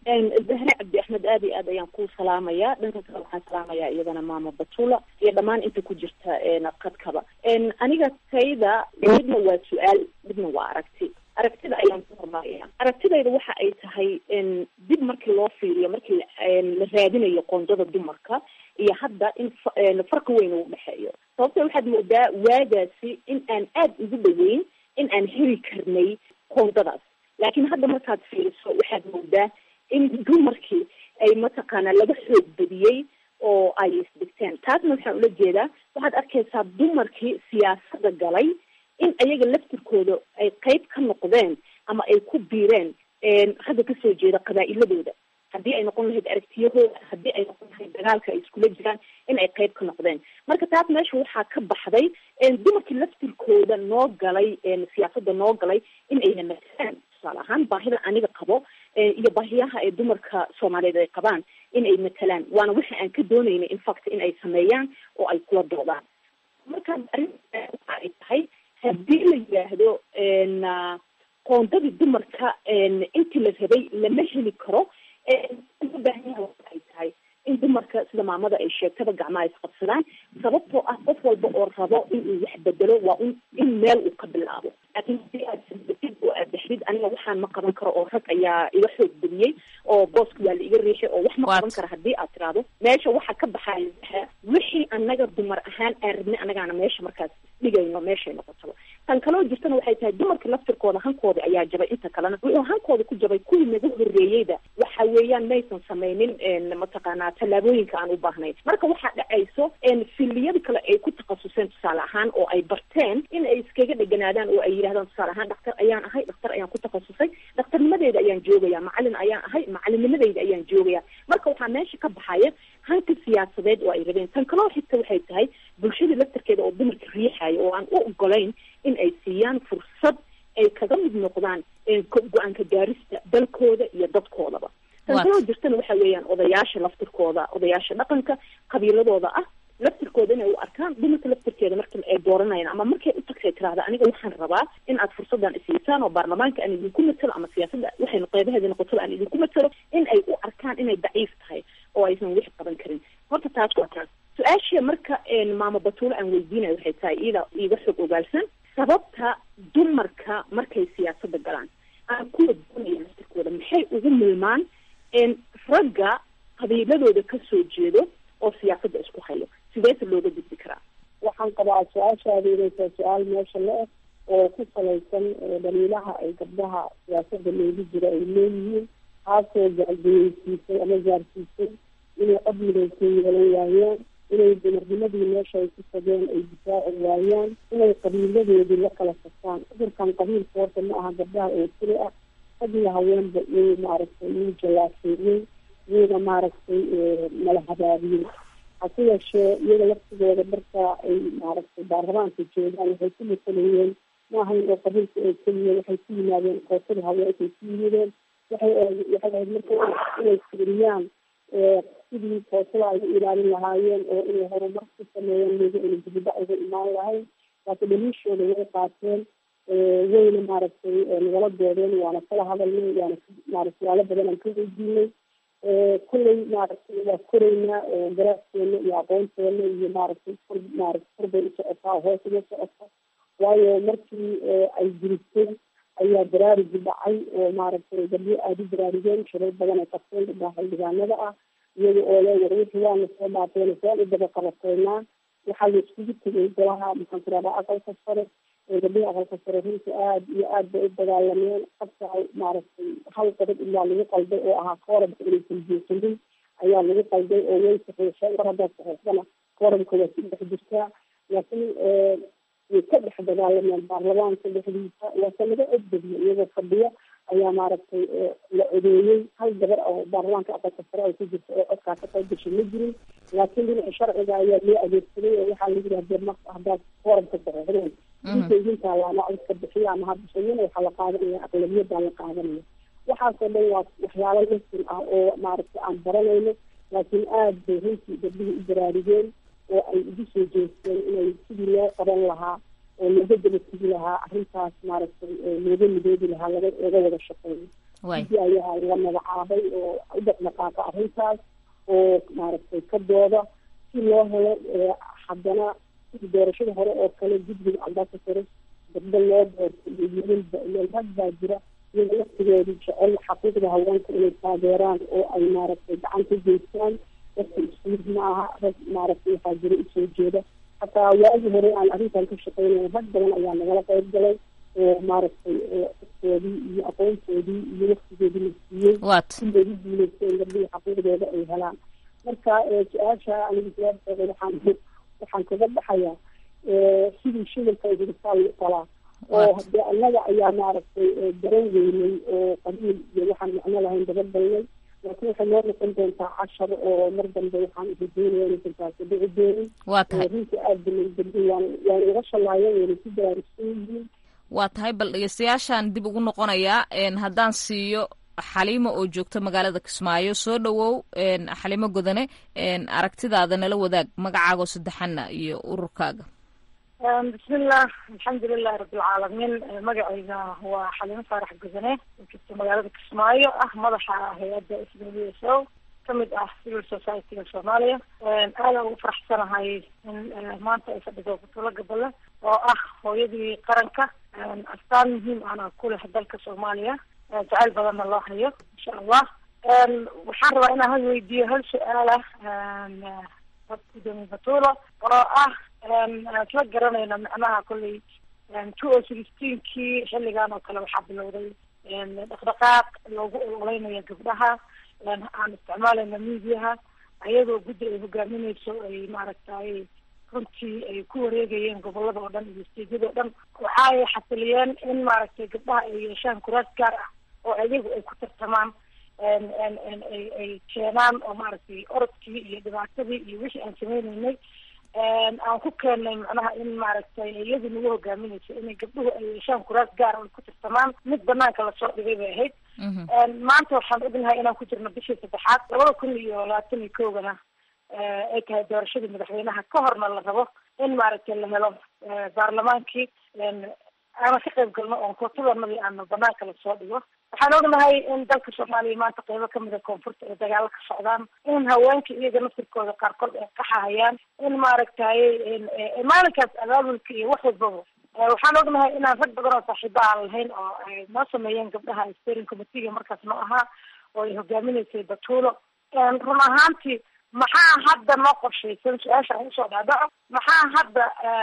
zahre cabdi axmed aad iyo aad ayaan kuu salaamayaa dhanka kale waxaan salaamayaa iyadana maama batula iyo dhammaan inta ku jirta qadkaba aniga tayda midna waa su-aal midna waa aragti aragtida ayaan ku hormaraya aragtidayda waxa ay tahay dib markii loo fiiriyo markii la raadinayo qoondada dumarka iyo hadda in farqi weyn uu dhexeeyo sababta waxaad moodaa waagaasi in aan aada ugu dhaweyn in aan heli karnay qoondadaas laakiin hadda markaad fiiriso waxaad moodaa in dumarkii ay mataqaanaa laga xoog badiyey oo ay isdhigteen taasna waxaan ula jeedaa waxaad arkaysaa dumarkii siyaasadda galay in ayaga laftirkooda ay qeyb ka noqdeen ama ay ku biireen ragga kasoo jeeda qabaa'iladooda haddii ay noqon lahayd aragtiyahooda haddii ay noqon lahayd dagaalka ay iskula jiraan in ay qeyb ka noqdeen marka taas meesha waxaa ka baxday dumarkii laftirkooda noo galay siyaasadda noo galay in ayna matalaan tusaale ahaan baahida aniga qabo iyo baahiyaha ee dumarka soomaaliyeed ay qabaan in ay matalaan waana waxa aan ka dooneynay infact in ay sameeyaan oo ay kula doodaan marka arrinta waxa ay tahay haddii la yidhaahdo qoondadii dumarka intii la rabay lama heli karo loo baahan yaha waxa ay tahay in dumarka sida maamada ay sheegtaba gacmaha isqabsadaan sababtoo ah qof walba oo rabo in uu wax bedelo waa un in meel uu ka bilaabo laakiin haddii aad sabdatid oo aad dhexdid aniga waxaan ma qaban karo oo rag ayaa iga xoog badiyey oo booska waa la iga riixay oo wax ma qaban karo haddii aad tiraahdo meesha waxa ka baxaya wixii anaga dumar ahaan aan rabnay anagaana meesha markaas dhigayno meeshay noqotaba tan kaloo jirtana waxay tahay dumarka laftirkooda hankooda ayaa jabay inta kalena wuxuu hankooda ku jabay kuwii naga horreeyeyda waxa weeyaan maysan sameynin mataqaanaa tallaabooyinka aan u baahnayn marka waxaa dhacayso filiyada kale ay ku takhasuseen tusaale ahaan oo ay barteen in ay iskaga dheganaadaan oo ay yidhahdaan tusaale ahaan dhaktar ayaan ahay dhaktar ayaan ku takhasusay dhakhtarnimadeeda ayaan joogaya macalin ayaan ahay macalinnimadeyda ayaan joogaya marka waxaa meesha ka baxaya hanka siyaasadeed oo ay rabeen tan kaloo xigta waxay tahay bulshada laftarkeeda oo dumarka riixaya oo aan u ogolayn in ay siiyaan fursad ay kaga mid noqdaan go-aanka gaarista dalkooda iyo dadkoodaba tan kaloo jirtana waxa weeyaan odayaasha laftirkooda odayaasha dhaqanka qabiiladooda ah laftirkooda inay u arkaan dumarka laftirkeeda marka ay dooranayaan ama markay u tagtay tirahda aniga waxaan rabaa in aad fursadan isiisaan oo baarlamaanka aan idinku matalo ama siyaasadda waxay qeybaheeda noqotaba aan idinku matalo in ay u arkaan inay daciif tahay oo aysan wix qaban karin horta taas waa taas su-aashii marka maamo batuulo aan weydiinayo waxay tahay iyada iiga xog ogaalsan sababta dumarka markay siyaasadda galaan aan kuwa doonaya laftirkooda maxay ugu milmaan ragga qabiiladooda kasoo jeedo oo siyaasadda isku hayo sideese looga gudbi karaa waxaan qabaa su-aashaada inay tahay su-aal meesha la eg oo ku salaysan dhaliilaha ay gabdhaha siyaasadda loogu jiro ay leeyihiin taasoo gaargeyeysiisay ama gaarsiisay inay cod midaysan yeelan waayaan inay dumarnimadii meesha ay ku tageen ay difaaci waayaan inay qabiiladoodii la kala saftaan cudurkan qabiilka horta ma aha gabdhaha oo keli ah rag iyo haweenba iyuu maaragtay iyuu jallaaseeyey iyuuna maaragtay mala habaabiyey hase yeeshee iyaga laftigooda marka ay maaragtay baarlamaanka joogaan waxay ku masalayeen maahayn oo qabiilka oo keliya waxay ku yimaadeen kootada haweenkay ku yimideen waxay waxay ahayd marka inay fiiriyaan sidii kootada ay u ilaalin lahaayeen oo inay horumar ku sameeyeen miga ina dibida uga imaan lahayn laakiin dhaliishooda way qaateen wayna maaragtay nagala doodeen waana kala hadalnay waana maaragtay suaalo badan aan ka weydiinay kulley maaragtay waa koreynaa garaaskeena iyo aqoonteena iyo maaragtay kor maaragtay korbay u socotaa hoos uga socota waayo markii ay jirisay ayaa baraarugi dhacay oo maaragtay gabdho aada u baraarugeen shirar badan ay qabteen gabdhaha xildhibaanada ah iyaga oo le war wixii waana soo dhaafeen saan u daba qabateynaa waxaa la iskugu tegay golaha maxaan ku rahdaa aqalka sare gabdhaha aqalka sare runta aada iyo aad bay u dagaalameen qabka maaragtay hal qodob ilaa lagu qalday oo ahaa koorabka inaysan buuxinin ayaa lagu qalday oo way saxiixeen mar haddaad saxiixdana koorabka waa ku dhex jirtaa laakiin way ka dhex dagaalameen baarlamaanka dhexdiisa waase laga codbadiyo iyagoo fadhiya ayaa maaragtay la codeeyey hal gabar oo baarlamaanka aqalka sare ay ku jirta oo codkaa ka qayb gashay ma jirin laakiin dhinaca sharciga ayaa loo adeegsaday oo waxaa la yidhi hadee marka haddaad koorabka saxiixdeen inta idinkaa laana codka bixiya ama habishayana waxaa la qaadanaya aqlabiyadaa la qaadanaya waxaasoo dhan waa waxyaalo lasin ah oo maaragtay aan baranayno laakiin aada bay runtii gabdhihii u baraarugeen oo ay ugu soo jeesteen inay sidii loo qaban lahaa oo looga daba tegi lahaa arrintaas maaragtay looga midoobi lahaa laga laga wada shaqeeyo sidii ayaa la magacaabay oo u dhaqdhaqaaqa arrintaas oo maaragtay ka dooda si loo helo haddana sidii doorashada hore oo kale guddiga ambassador gabdho loo doorto iyo wiilalba iyo rag baa jira iyaga laftigooda jecel xaquuqda haweenka inay taageeraan oo ay maaragtay gacan ka geystaan dadka isku mid ma aha rag maaragtay waxaa jira usoo jeeda hataa waagii hore aan arrintan ka shaqeynaya rag badan ayaa nagala qayb galay oo maaragtay codkoodii iyo aqoontoodii iyo waktigoodii la siiyey siday u guuleysteen gabdhihii xaquuqdooda ay helaan marka su-aasha aniga jawaabteeda waxaan waxaan kaga baxayaa sidii shimilka hiritaan talaa oo hadee annaga ayaa maaragtay garan weynay oo qabiil iyo waxaan macno lahayn dabagalnay laakiin waxay noo noqon doontaa cashar oo mar dambe waxaan rajeynaya inaysan taasi dhici doonin runtii aada balay dambe waan waan uga shalaayeen wayna ku baraarugsan yihiin waa tahay bal dhegeystayaashaan dib ugu noqonayaa haddaan siiyo xaliimo oo joogta magaalada kismaayo soo dhawow xaliimo godane aragtidaada nala wadaag magacaagoo saddexana iyo ururkaaga bismillah alxamdulilahi rabbilcaalamiin magacayga waa xaliimo faarax godane oo joogta magaalada kismaayo ah madaxa hay-adda s w s o kamid ah civil society-ga soomaaliya aadaan ugu faraxsanahay in maanta ay fadhido butulo gabale oo ah hooyadii qaranka astaan muhiim ahna ku leh dalka soomaaliya jacayl badanna loo hayo insha allah waxaan rabaa inaan hal weydiiyo hal su-aal ah gudoomiye batulo oo ah isla garanayna macnaha kolley two o sixteenkii xilligan oo kale waxaa bilowday dhaqdhaqaaq loogu ololeynayo gabdhaha aan isticmaalayna mediaha ayadoo guddi ay hogaamineyso ay maaragtay runtii ay ku wareegayeen gobolada oo dhan iyo steedyada o dhan waxa ay xasiliyeen in maaragtay gabdhaha ay yeeshaan kuraas gaar ah oo ayagu ay ku tartamaan ay ay keenaan oo maaragtay orodkii iyo dhibaatadii iyo wixii aan sameyneynay aan ku keennay macnaha in maaragtay iyadu nagu hogaaminayso inay gabdhuhu ay yeeshaan kuraas gaar ay ku tartamaan mid banaanka lasoo dhigay bay ahayd maanta waxaan ognahay inaan ku jirno bishii saddexaad labada kun iyo labaatan iyo kowgana ay tahay doorashadii madaxweynaha ka horna la rabo in maaragtay la helo baarlamaankii aana ka qayb galno oon kootadanadii aana banaanka lasoo dhigo waxaan ognahay in dalka soomaaliya maanta qeybo kamid a koonfurta ay dagaalo ka socdaan in haweenka iyaga naftirkooda qaarkood ay qaxahayaan in maaragtay maalinkaas abaabulka iyo wax walbaba waxaan ognahay inaan rag badan oo saaxiiba aan lahayn oo ay noo sameeyeen gabdhaha steering committeega markaas noo ahaa oo ay hogaaminaysay batuulo run ahaantii maxaa hadda noo qorshaysan su-aasha aan usoo dhaadhaco maxaa hadda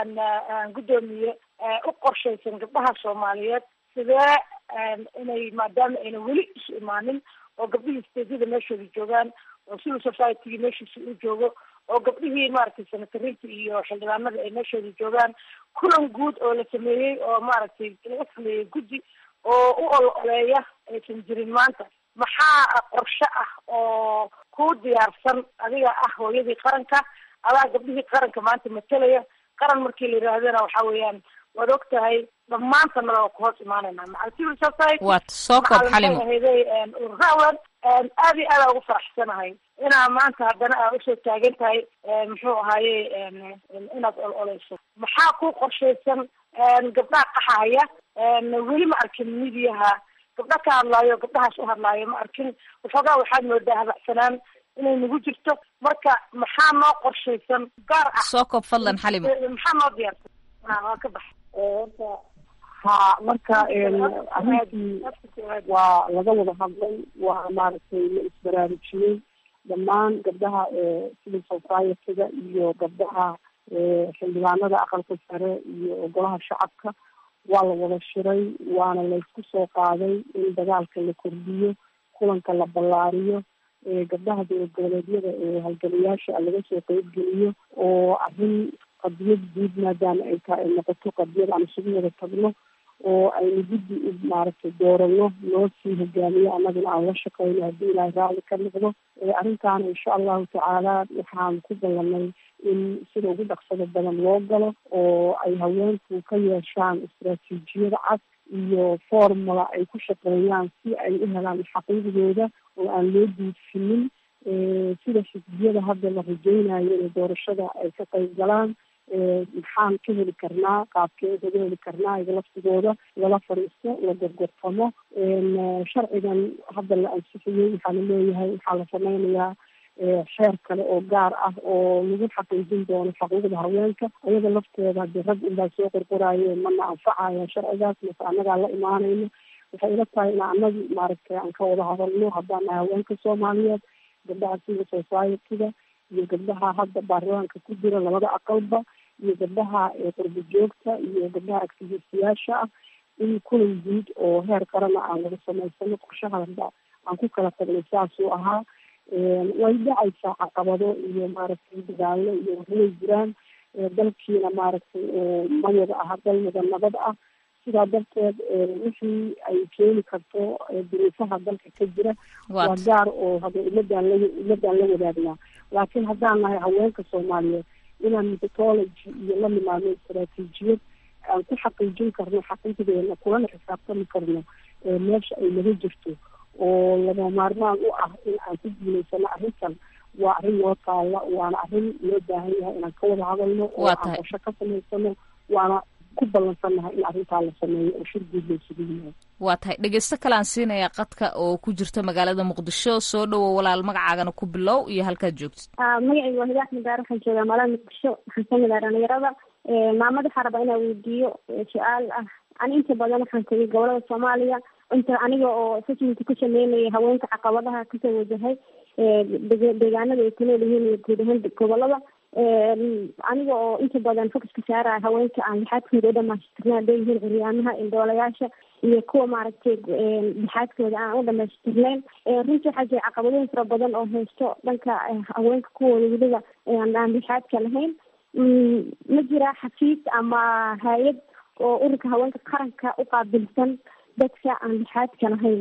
guddoomiye u qorshaysan gabdhaha soomaaliyeed sidee inay maadaama ayna weli isu imaanin oo gabdhihii steedyada meeshooda joogaan oo civil society meeshiisa u joogo oo gabdhihii maaragtay senatariinta iyo xildhibaanada ay meeshooda joogaan kulan guud oo la sameeyey oo maaragtay laga sameeyey guddi oo u ol oleeya aysan jirin maanta maxaa qorshe ah oo ku diyaarsan adiga ah hooyadii qaranka adaa gabdhihii qaranka maanta matelaya qaran markii la yidhaahdana waxa weeyaan waad og tahay dhammaantana waa ku hoos imaanayna macal civil society waad soo koob xalimo ahayday ururawan aad iyo aada ugu faraxsanahay inaa maanta haddana aa usoo taagan tahay muxuu ahaaye inaad ol oleyso maxaa ku qorshaysan gabdhaha qaxahaya weli ma arkin midiyaha gabdha ka hadlaayo gabdhahaas u hadlaayo ma arkin waxoogaa waxaad moodaa habacsanaan inay nagu jirto marka maxaa noo qorshaysan gaar ah soo koob fadlan xalimo maxaa noo diyaarsan waa ka bax horta ha marka arrintii waa laga wada hadlay waa maaragtay la isbaraarujiyey dhammaan gabdhaha civil society-ga iyo gabdhaha xildhibaanada aqalka sare iyo golaha shacabka waa la wada shiray waana laysku soo qaaday in dagaalka la kordhiyo kulanka la ballaariyo gabdhaha dowlad goboleedyada ee halgamayaasha laga soo qeybgeliyo oo arrin qadiyad guud maadaama ay tahay ay noqoto qadiyad aan isugu wada tagno oo aynu guddi u maaragtay doorano loo sii hogaamiyo annaguna aan la shaqeyno haddii ilaahay raalli ka noqdo arrintaana insha allahu tacaala waxaan ku ballanay in sida ugu dhaqsada badan loo galo oo ay haweenku ka yeeshaan istaraatiijiyada cad iyo formula ay ku shaqeeyaan si ay u helaan xaqiiqdooda oo aan loo duudfinin sida xisbiyada hadda la rajeynayo inay doorashada ay ka qayb galaan maxaan ka heli karnaa qaabkee laga heli karnaa iga laftigooda lala fadhiisto la gorgortamo sharcigan hadda la ansixiyey waxaa la leeyahay waxaa la sameynayaa xeer kale oo gaar ah oo lagu xaqiijin doono xuquuqda haweenka iyada lafteeda hadii rag unbaa soo qorqoraaye mana anfacaya sharcigaas mase annagaa la imaanayno waxay ila tahay in anagi maaragtay aan ka wada hadalno haddaan nahay haweenka soomaaliyeed gabdhaha civil society-ga iyo gabdhaha hadda baarlamaanka ku jira labada aqalba iyo gabdhaha qurbo joogta iyo gabdhaha activistiyaasha ah in kulan guud oo heer qarana aan laga samaysano qorshaha hadda aan ku kala tagnay saasuu ahaa way dhacaysaa caqabado iyo maaragtay dagaallo iyo waxway jiraan dalkiina maaragtay ma wada aha dal wada nabad ah sidaa darteed wixii ay keeni karto duruufaha dalka ka jira waa gaar oo hada ummadaan la ummadaan la wadaagnaa laakiin haddaan nahay haweenka soomaaliyeed inaan methodology iyo la nimaadno istaraatiijiyad aan ku xaqiijin karno xaqiiqdeena kulana xisaabtami karno meesha ay naga jirto oo lama maarmaan u ah in aan ku guulaysano arrintan waa arrin noo taalla waana arrin loo baahan yahay inaan ka wada hadalno oo aan qorsho ka samaysano waana ku ballansannahay in arrintaa la sameeyo oo shir guud loo sugan yahay waa tahay dhegeysto kale aan siinayaa qadka oo ku jirta magaalada muqdisho soo dhowow walaal magacaagana ku bilow iyo halkaad joogtid magacayga waa hidaa axmed daar waxaan joogaa magaalada muqdisho waxaan kamid ah dhalinyarada maamada waxaa rabaa inaa weydiiyo su-aal ah ani inta badan waxaan tegay gobolada soomaaliya inta aniga oo assessment ku sameynaya haweenka caqabadaha kasoo wajahay deegaanada ay ku nool yihiin iyo guud ahaan gobolada aniga oo inta badan focuska saaraya haweenka aan lixaadkooda u dhamaystirna hadday yihiin curyaamaha indhoolayaasha iyo kuwa maaragtay lixaadkooda aan u dhamaystirnayn runtii waxaa jira caqabadooyin fara badan oo haysto dhanka haweenka kuwooda weliba aan lixaadka lahayn ma jira xafiis ama hay-ad oo ururka haweenka qaranka u qaabilsan dadka aan lixaadka lahayn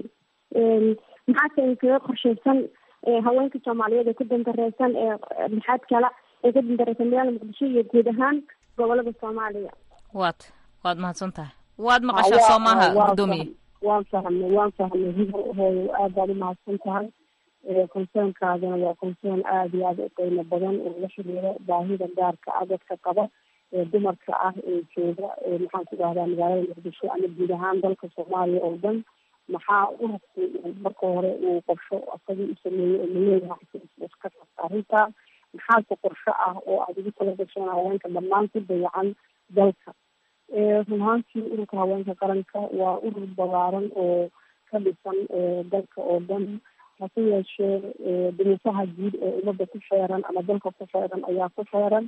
maxaase inkaga qorsheysan haweenka soomaaliyeed ee ku dandareysan ee lixaad kala ee ku dandareysan magaalada muqdisho iyo guud ahaan gobolada soomaaliya waad waad mahadsan tahay waad maqashaa soo maaha guddoomiye waan fahmay waan fahmay hibr hooyo aad baad umahadsan tahay concernkaadana waa concern aada iyo aada u qiimo badan oo la xiriiro baahida gaarka ah dadka qaba ee dumarka ah ee jooga maxaan ku dhahdaa magaalada muqdisho ama guud ahaan dalka soomaaliya oo dhan maxaa ururku marka hore uu qorsho asagii u sameeyey oo laleeyahay ka qabta arrintaa maxaase qorsho ah oo aada ugu tala gasheen haweenka dhammaan ku dayacan dalka run ahaantii ururka haweenka qaranka waa urur balaaran oo ka dhisan dalka oo dhan hase yeeshee duruufaha guud ee ummadda ku xeeran ama dalka ku xeeran ayaa ku xeeran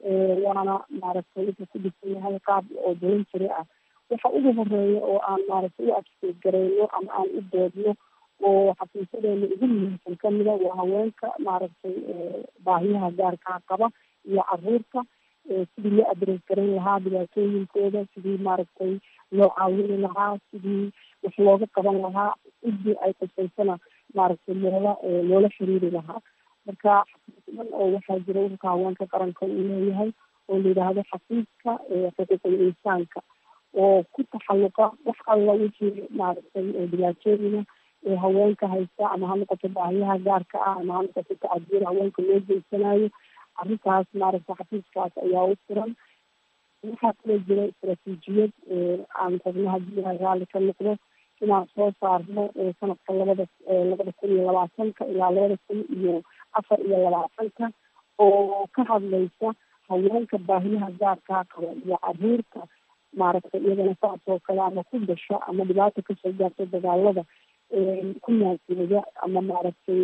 waana maaragtay wuxuu ku dhisan yahay qaab oo voluntary ah waxa ugu horeeya oo aan maaragtay u adkeed gareyno ama aan u doodno oo xafiisadeena ugu muhiimsan kamida waa haweenka maaragtay baahiyaha gaarkaa qaba iyo caruurta sidii loo adres garan lahaa dhibaatooyinkooda sidii maaragtay loo caawini lahaa sidii wax looga qaban lahaa cidii ay qusaysana maaragtay loola loola xiriiri lahaa marka xafiis dhan oo waxaa jira ururka haweenka qaranka uu leeyahay oo la yidhaahdo xafiiska xuquuqul insaanka oo ku taxalluqa wax alla wixii maaragtay dhibaatooyina ee haweenka haysta ama ha noqoto baahiyaha gaarka ah ama ha noqoto tacadiyada haweenka loo geysanayo arrintaas maaragtay xafiiskaas ayaa u furan waxaa kaloo jira istaraatiijiyad aan rabno haddii ilahay raalli ka noqdo inaan soo saarno sanadka labada labada kun iyo labaatanka ilaa labada kun iyo afar iyo labaatanka oo ka hadlaysa haweenka baahiyaha gaarkaa qaba iyo caruurta maaragtay iyadana saas oo kale ama ku dhasha ama dhibaata kasoo gaarta dagaalada ku naasiyada ama maaragtay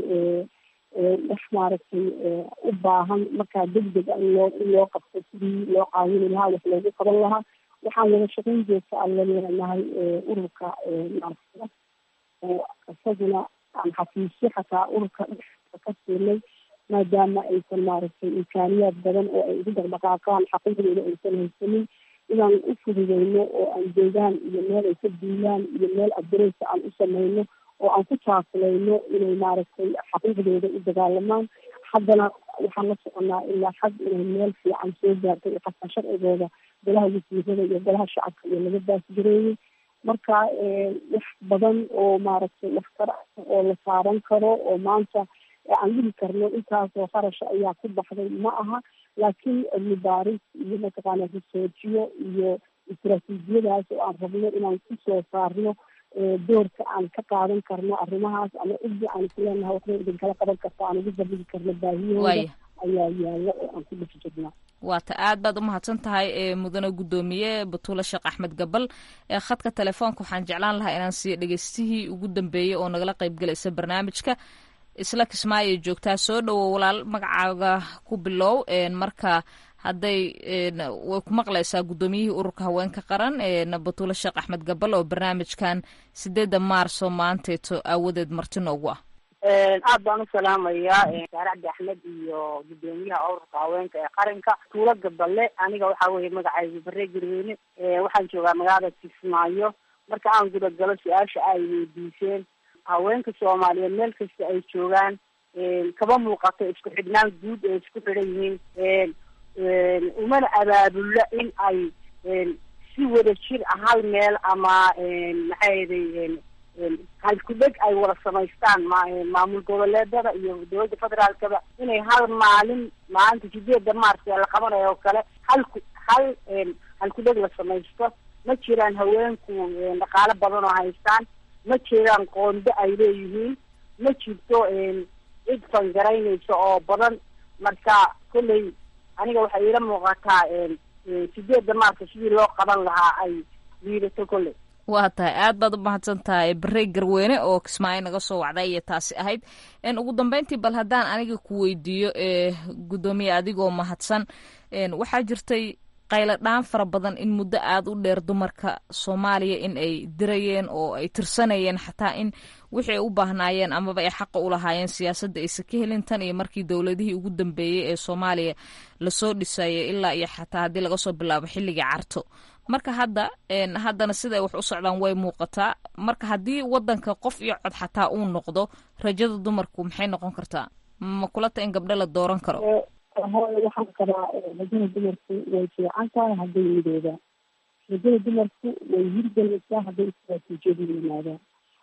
wax maaragtay u baahan markaa degdeg a in loo in loo qabto sidii loo caawini lahaa wax loogu qaban lahaa waxaan wada shaqayn joogta aan la leenahay ururka maaragtay oo isaguna aan xafiisyo xataa ururka ka siinay maadaama aysan maaragtay imkaaniyaad badan oo ay ugu dhaqdhaqaaqaan xaquuqdooda aysan haysanin inaan u fududeyno oo aan joogaan iyo meel ay ka duulaan iyo meel adareysa aan u sameyno oo aan ku taakulayno inay maaragtay xaquuqdooda u dagaalamaan haddana waxaan la soconaa ilaa xag inay meel fiican soo gaartay iyo xataa sharcigooda golaha wasiirada iyo golaha shacabka iyo laga baasgareeyey marka wax badan oo maaragtay waxtar oo la saaran karo oo maanta aan dhihi karno intaasoo qarasha ayaa ku baxday ma aha laakiin cilmi baaris iyo mataqaana risoojiyo iyo istaraatiijiyadaas oo aan rabno inaan kusoo saarno doorka aan ka qaadan karno arrimahaas ama cidii aan isleenahay waxba idinkala qaban karta aan ugu dabigi karno baahiyahooda ayaa yaala oo aan ku dhex jirnaa waata aad baad umahadsan tahay ee mudane guddoomiye batuule sheekh axmed gabal ee khadka telefoonka waxaan jeclaan lahaa inaan siiyo dhegeystihii ugu dambeeyey oo nagala qayb galaysa barnaamijka isla kismaayo joogtaa soo dhowo walaal magacaaga ku bilow marka hadday way ku maqlaysaa guddoomiyihii ururka haweenka qaran batuule sheekh axmed gabal oo barnaamijkan sideedda maarso maanteeto aawadeed marti noogu ah aad baan u salaamayaa saare cabdi axmed iyo guddoomiyaha ururka haweenka ee qaranka tuulo gaballe aniga waxaa weeye magacaygu bare garweyne waxaan joogaa magaalada kismaayo marka aan gudagalo su-aasha ay weydiiseen haweenka soomaaliyeed meel kasta ay joogaan kama muuqato isku xidhnaan guud ee isku xidhan yihiin umana abaabulla in ay si wada jir ah hal meel ama maxaa yeday halkudheg ay wada samaystaan ma maamul goboleedada iyo dowladda federaalkaba inay hal maalin maalinta sideedda maars ee la qabanayo oo kale halku hal halkudheg la samaysto ma jiraan haweenku dhaqaalo badan oo haystaan ma jiraan qoondo ay leeyihiin ma jirto cid fangaraynaysa oo badan marka kolley aniga waxay iila muuqataa sideedda maarka sidii loo qaban lahaa ay liidato kolley waa tahay aad baad u mahadsan tahay barey garweyne oo kismaayo naga soo wacday iyo taasi ahayd ugu dambeyntii bal haddaan aniga ku weydiiyo gudoomiye adigoo mahadsan waxaa jirtay qaylo dhaan fara badan in muddo aada u dheer dumarka soomaaliya in ay dirayeen oo ay tirsanayeen xataa in wixii ay u baahnaayeen amaba ay xaqa u lahaayeen siyaasadda aysa ka helin tan iyo markii dowladihii ugu dambeeyey ee soomaaliya lasoo dhisayay ilaa iyo xataa haddii laga soo bilaabo xilligii carto marka hadda haddana siday wax u socdaan way muuqataa marka haddii wadanka qof iyo cod xataa uu noqdo rajada dumarku maxay noqon kartaa ma kulata in gabdho la dooran karo hooy waxaan qabaa rajada dumarku way fiican tahay hadday midoobaan rajada dumarku way hirgelaysaa hadday istaraatiijiyadu yimaadaan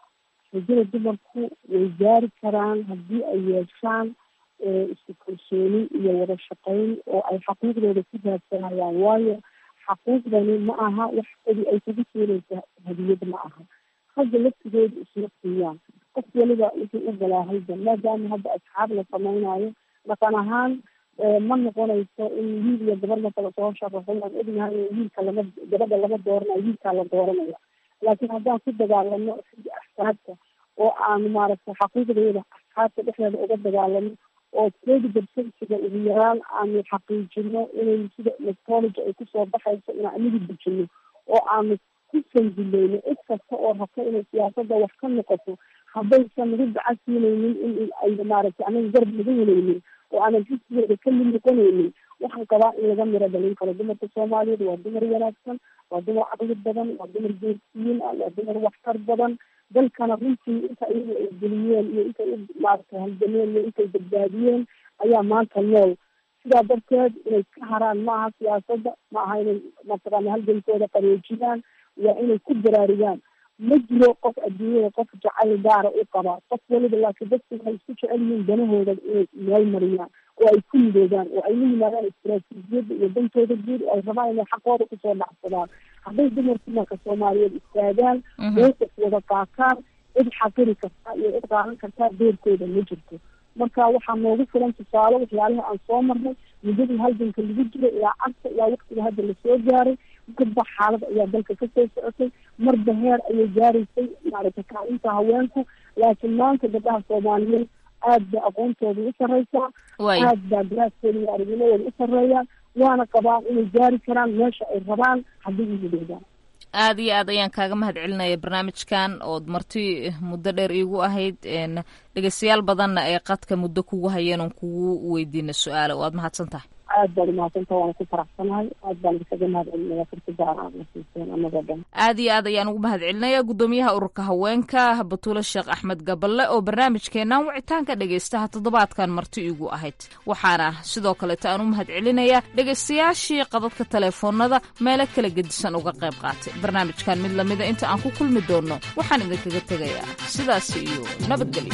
rajada dumarku way gaari karaan haddii ay yeeshaan isku kalsooni iyo wada shaqayn oo ay xaquuqdooda ku raadsanayaan waayo xaquuqdani ma aha wax kadi ay kugu siinaysa hadiyad ma aha ragga laftigooda isla siiyaan qof waliba wuxuu u galaahalba maadaama hadda asxaab la samaynayo dhaqan ahaan ma noqonayso in wiil iyo gabar markala soo sharaxo waan ognahay wiilka lama gabadha lama dooranayo wiilkaa la dooranaya laakiin haddaan ku dagaalano xagga axsaabta oo aanu maaragtay xaquuqdeeda asxaabta dhexdeeda uga dagaalano oo trade percentiga ugu yaraan aanu xaqiijino inay sida electrology ay kusoo baxayso inaan anigu dejino oo aanu ku sandulayno cid kasta oo rabto inay siyaasadda wax ka noqoto haddaysan nagu gacan siinaynin in ay maaragtay anaga garab naga helaynin oo aanan xisbigeeda ka mid noqonaynin waxaan qabaa in laga miro dhalin karo dumarka soomaaliyeed waa dumar wanaagsan waa dumar caqli badan waa dumar geersiyin ah waa dumar waxtar badan dalkana runtii inta iyagu ay geliyeen iyo intay u maaragtay halgameen iyo intay badbaadiyeen ayaa maanta nool sidaa darteed inay ka haraan ma aha siyaasadda ma aha inay mataqaana halgankooda qareejiyaan waa inay ku baraarugaan ma jiro qof adduunyada qof jacayl gaara u qabaa qof waliba laakiin dadku waxay isku jecel yihiin danahooda inay meel mariyaan oo ay ku midoobaan oo ay la yimaadaan istaraatiijiyadda iyo dantooda guud oo ay rabaan inay xaqooda kusoo dhacsadaan hadday dumarku marka soomaaliyeed istaagaan mowqif wada qaataan cid xaqiri kartaa iyo cid qaadan kartaa beerkooda ma jirto marka waxaa noogu filan tusaale waxyaalaha aan soo marnay muddadii halganka lagu jiro ilaa cagta ilaa waktiga hadda lasoo gaaray marba xaalad ayaa dalka kasoo socotay marba heer ayay gaaraysay maaragtay kaalinta haweenku laakiin maanta gabdhaha soomaaliyeed aad ba aqoontooda u sarreysaa aad baa garaaskooda iyo aragnimadooda u sarreeyaan waana qabaan inay gaari karaan meesha ay rabaan haddii u midoobaan aada iyo aad ayaan kaaga mahad celinaya barnaamijkan ood marti muddo dheer iigu ahayd dhegeystayaal badanna ay qadka muddo kugu hayeen oon kugu weydiina su-aala waad mahadsan tahay aad baad umahadsanta waana ku faraxsanahay aad baan isaga mahad celinaya fursada aad na siiseen anagoo dhan aad iyo aad ayaan ugu mahad celinaya guddoomiyaha ururka haweenka batuule sheekh axmed gaballe oo barnaamijkeenan wicitaanka dhegeystaha toddobaadkan marti iigu ahayd waxaana sidoo kaleeta aan u mahad celinaya dhegeystayaashii qadadka teleefoonada meelo kala gedisan uga qayb qaatay barnaamijkan mid lamida inta aan ku kulmi doonno waxaan idinkaga tegayaa sidaas iyo nabadgelyo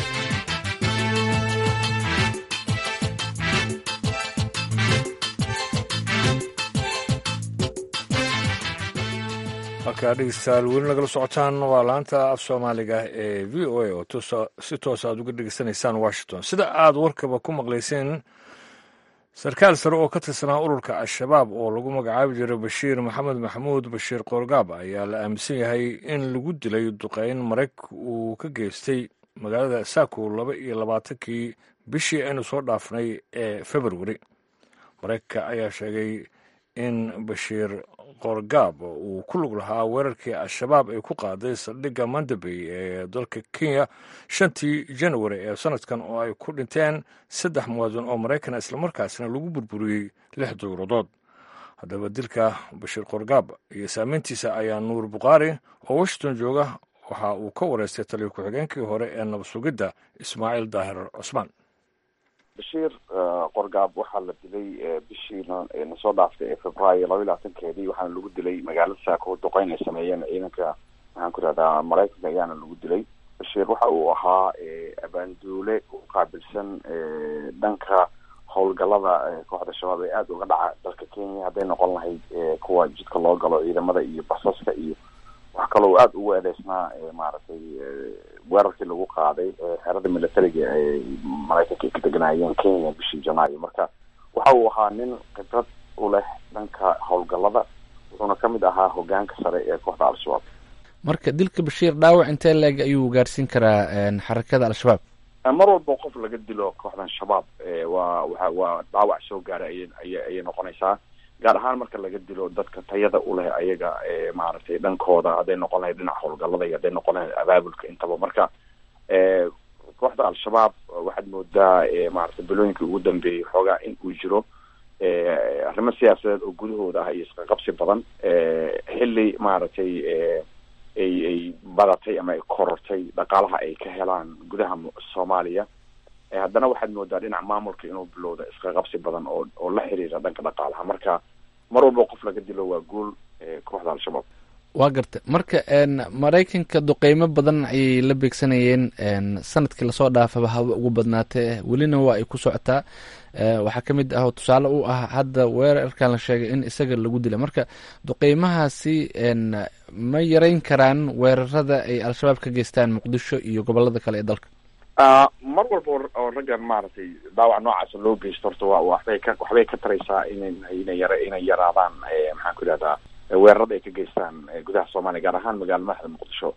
halkaa dhegeystayaal weli nagala socotaan waa laanta af soomaaliga ee v o a oo si toosa aad uga dhegeysanaysaan washington sida aad warkaba ku maqlayseen sarkaal sare oo ka tirsanaa ururka al-shabaab oo lagu magacaabi jiray bashiir maxamed maxamuud bashiir qoorgaab ayaa la aaminsan yahay in lagu dilay duqeyn marayg uu ka geystay magaalada saako laba iyo labaatankii bishii aynu soo dhaafnay ee februari maraykanka ayaa sheegay in bashiir qoorgaab uu ku lug lahaa weerarkii al-shabaab ay ku qaaday saldhigga mandabey ee dalka kenya shantii januari ee sanadkan oo ay ku dhinteen saddex muwaadin oo maraykana islamarkaasna lagu burburiyey lix dowladood haddaba dilka bashiir qoorgaab iyo saameyntiisa ayaa nuur bukhaari oo washington jooga waxa uu ka wareystay taliyo ku-xigeenkii hore ee nabad sugidda ismaaciil daahir cusmaan bashiir qorgaab waxaa la dilay bishiina nasoo dhaaftay ee februaayo laba iyo labaatankeedii waxaana lagu dilay magaalada saako duqeyn ay sameeyeen ciidanka maxaan ku rahdaa maraykanka ayaana lagu dilay bashiir waxa uu ahaa abaanduule u qaabilsan dhanka howlgalada kooxda shabaab ee aada uga dhaca dalka kenya hadday noqon lahayd kuwa jidka loo galo ciidamada iyo basaska iyo wax kaloo aada ugu eedeysnaa maaragtay weerarkii lagu qaaday xerada militariga ay maraykanka ka deganaayeen kenya bishii janaayo marka waxa uu ahaa nin khibrad u leh dhanka howlgalada wuxuuna ka mid ahaa hogaanka sare ee kooxda al-shabaab marka dilka bashiir dhaawac intee leeg ayuu gaarsiin karaa xarakada al-shabaab mar walba qof laga dilo kooxdan shabaab waa waa waa dhaawac soo gaaray ayay ayay noqonaysaa gaar ahaan marka laga dilo dadka tayada u leh ayaga maaragtay dhankooda hadday noqon lahayd dhinaca howlgallada iyo hadday noqon lahayd abaabulka intaba marka kooxda al-shabaab waxaad moodaa maaragtay bilooyinkii ugu dambeeyey xoogaa in uu jiro arrimo siyaasadeed oo gudahooda ah iyo isqaqabsi badan xilli maaragtay ay ay badatay ama ay korortay dhaqaalaha ay ka helaan gudaha soomaaliya haddana waxaad moodaa dhinaca maamulka inuu bilowda isqaqabsi badan oo oo la xiriira dhanka dhaqaalaha marka mar walba qof laga dilo waa guul kooxda al-shabaab waa garta marka maraykanka duqeymo badan ayay la beegsanayeen sanadkii lasoo dhaafaba haba ugu badnaatee welina waa ay ku socotaa waxaa ka mid ah oo tusaale u ah hadda weerarkan la sheegay in isaga lagu dila marka duqeymahaasi ma yareyn karaan weerarada ay al-shabaab ka geystaan muqdisho iyo gobolada kale ee dalka mar walba oo raggan maaragtay dhaawac noocaasa loo geysto horta wa waxbay ka waxbay ka taraysaa ina inay yara inay yaraadaan maxaan ku idhahdaa weerarada ay ka geystaan gudaha soomaaliya gaar ahaan magaala madaxda muqdisho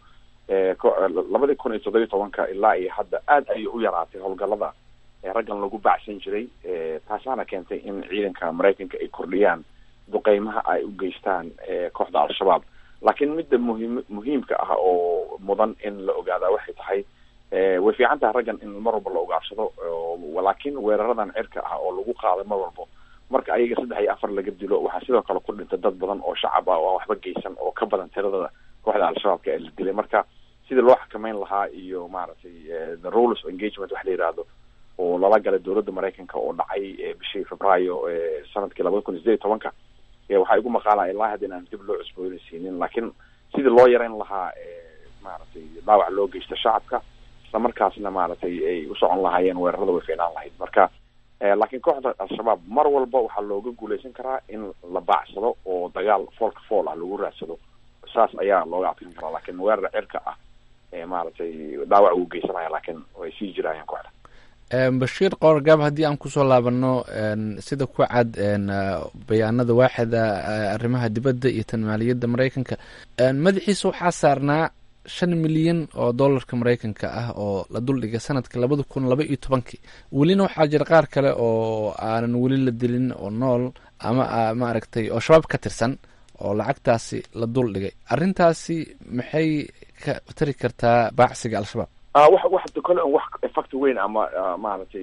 labadii kun iyo toddobiyi tobanka ilaa iyo hadda aad ayay u yaraatay howlgallada raggan lagu bacsan jiray taasaana keentay in ciidanka maraykanka ay kordhiyaan duqeymaha ay u geystaan kooxda al-shabaab laakiin midda muhiim muhiimka ah oo mudan in la ogaadaa waxay tahay way fiican tahay raggan in mar walba la ogaarsado laakiin weeraradan cirka ah oo lagu qaaday mar walbo marka ayaga saddex iyo afar laga dilo waxaa sidoo kale ku dhintay dad badan oo shacab ah oo waxba geysan oo ka badan tiradada kooxda al-shabaabka ee la dilay marka sidii loo xakameyn lahaa iyo maaragtay the rules of engagement wax la yihahdo oo lala galay dowladda maraykanka oo dhacay bishii febraayo sanadkii labada kun iyo sideed iyo tobanka waxaa igu maqaalaa ilaa hadda inaan dib loo cusboonaysiinin laakiin sidii loo yareyn lahaa maaragtay dhaawac loo geysta shacabka isla markaasna maaragtay ay u socon lahaayeen weerarada way fiinaan lahayd marka laakiin kooxda al-shabaab mar walba waxaa looga guuleysan karaa in la baacsado oo dagaal foolka fool ah lagu raadsado saas ayaa looga adkan karaa laakiin weerar cirka ah maaragtay dhaawac uu geysanaya laakiin way sii jiraayeen kooxda bashiir qoorgaab haddii aan kusoo laabano sida ku cad bayaanada waaxida arrimaha dibadda iyo tan maaliyadda maraykanka madaxiisa waxaa saarnaa shan milyan oo dollarka maraykanka ah oo la duldhigay sanadka labada kun laba iyo tobankii welina waxaa jira qaar kale oo aanan weli la dilin oo nool ama maaragtay oo shabaab ka tirsan oo lacagtaasi la duldhigay arrintaasi maxay ka tari kartaa baacsiga al-shabaab wax wax kole wax effect weyn ama maaragtay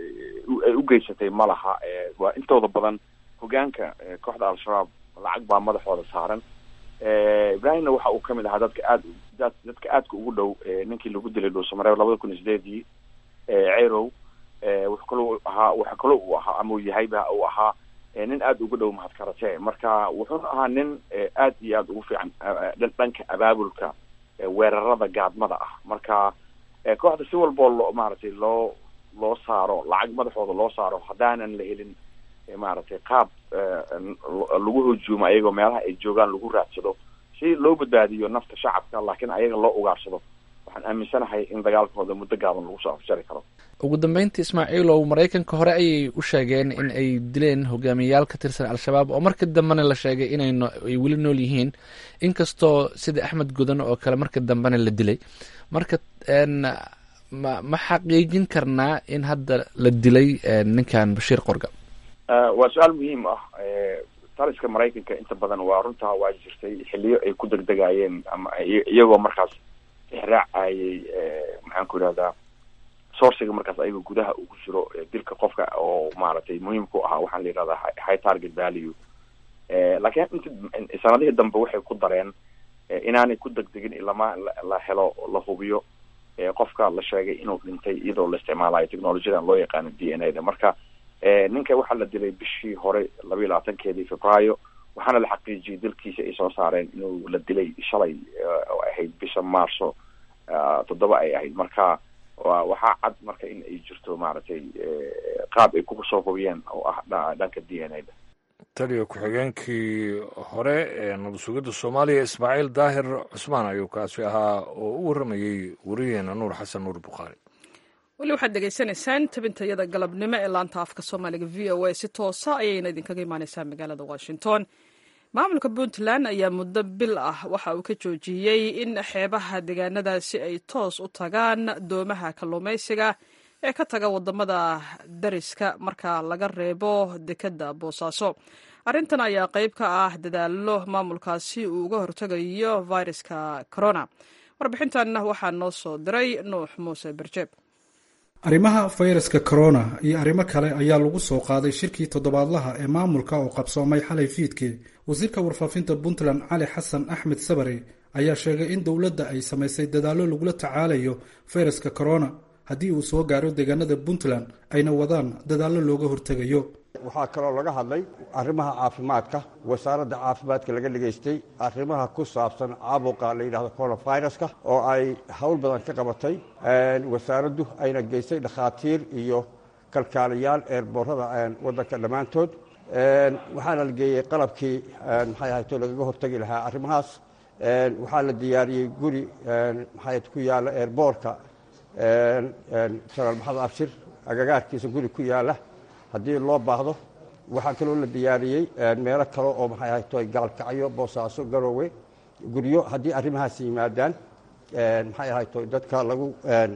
ay u geysatay ma laha waa intooda badan hogaanka kooxda al-shabaab lacag baa madaxooda saaran ibrahimna waxa uu kamid ahaa dadka aad dadka aadka ugu dhow ninkii lagu dilay dhuusamareeb labada kun iyo sideedii cerow wuxuu kaloo ahaa waxa kaloo uu ahaa ama uu yahayba uu ahaa nin aada ugu dhow mahadkarate marka wuxuuna ahaa nin aad iyo aada ugu fiican dhanka abaabulka weerarada gaadmada ah marka kooxda si walboo loo maaragtay loo loo saaro lacag madaxooda loo saaro haddaanan la helin maaragtay qaab lagu hujuumo ayagoo meelaha ay joogaan lagu raadsado si loo badbaadiyo nafta shacabka laakiin ayaga loo ugaarsado waxaan aaminsanahay in dagaalkooda muddo gaaban lagu soo afjari karo ugu dambeyntii ismaaciilow maraykanka hore ayay u sheegeen in ay dileen hogaamiyayaal ka tirsan al-shabaab oo marka dambena la sheegay inay ay weli nool yihiin inkastoo sida axmed gudan oo kale marka dambena la dilay marka ma ma xaqiijin karnaa in hadda la dilay ninkan bashiir qorga waa su-aal muhiim ah taliska maraykanka inta badan waa runtaa waa jirtay xiliyo ay ku degdegayeen ama iyagoo markaas ixraacayay maxaan ku idhahdaa sourciga markaas ayaga gudaha ugu jiro dilka qofka oo maaragtay muhiim ku ahaa waxaan la yidhahdaa high target value laakiin inta sanadihii dambe waxay ku dareen inaanay ku degdegin ilama la helo la hubiyo qofka la sheegay inuu dhintay iyadoo la isticmaalayo technologiyadan loo yaqaano d n a da marka ninka waxaa la dilay bishii hore laba iyo labaatankeedii febraayo waxaana la xaqiijiyey dalkiisa ay soo saareen inuu la dilay shalay oo ahayd bisha maarso toddoba ay ahayd marka waxaa cad marka in ay jirto maaragtay qaab ay kusoo hubiyeen oo ah dhanka d n a da taliya ku-xigeenkii hore ee nabad sugidda soomaaliya ismaaciil daahir cusmaan ayuu kaasi ahaa oo u warramayey wariyeena nuur xasan nuur bukhaari weli waxaad degeysanaysaan tabintayada galabnimo ee laanta afka soomaaliga v o a si toosa ayayna idinkaga imaaneysaa magaalada washington maamulka puntland ayaa muddo bil ah waxa uu ka joojiyey in xeebaha deegaanadaasi ay toos u tagaan doomaha kalluumaysiga ee ka taga wadamada dariska marka laga reebo dekedda boosaaso arrintan ayaa qayb ka ah dadaallo maamulkaasi uu uga hortegayo viruska corona warbixintan waxaa noo soo diray nuux muuse berjeeb arrimaha fayraska corona iyo arrimo kale ayaa lagu soo qaaday shirkii toddobaadlaha ee maamulka oo qabsoomay xalay fiidkii wasiirka warfaafinta puntland cali xasan axmed sabare ayaa sheegay in dowladda ay samaysay dadaallo lagula tacaalayo fayraska corona haddii uu soo gaaro deegaanada puntland ayna wadaan dadaallo looga hortegayo waxaa kaloo laga hadlay arrimaha caafimaadka wasaaradda caafimaadka laga dhegaystay arrimaha ku saabsan caabuqa la yidhahdo coronaviruska oo ay howl badan ka qabatay wasaaraddu ayna geystay dhakhaatiir iyo kalkaaliyaal eerboorada waddanka dhammaantood waxaana la geeyey qalabkii maxay ahayto lagaga hortegi lahaa arrimahaas waxaa la diyaariyey guri maxay ku yaalla eerboorka janaal maxamed abshir agagaarkiisa guri ku yaalla haddii loo baahdo waxaa kaloo la diyaariyey meelo kale oo maxay ahayto gaalkacyo boosaaso garoowe guryo haddii arrimahaas yimaadaan maxay ahayto dadka lagu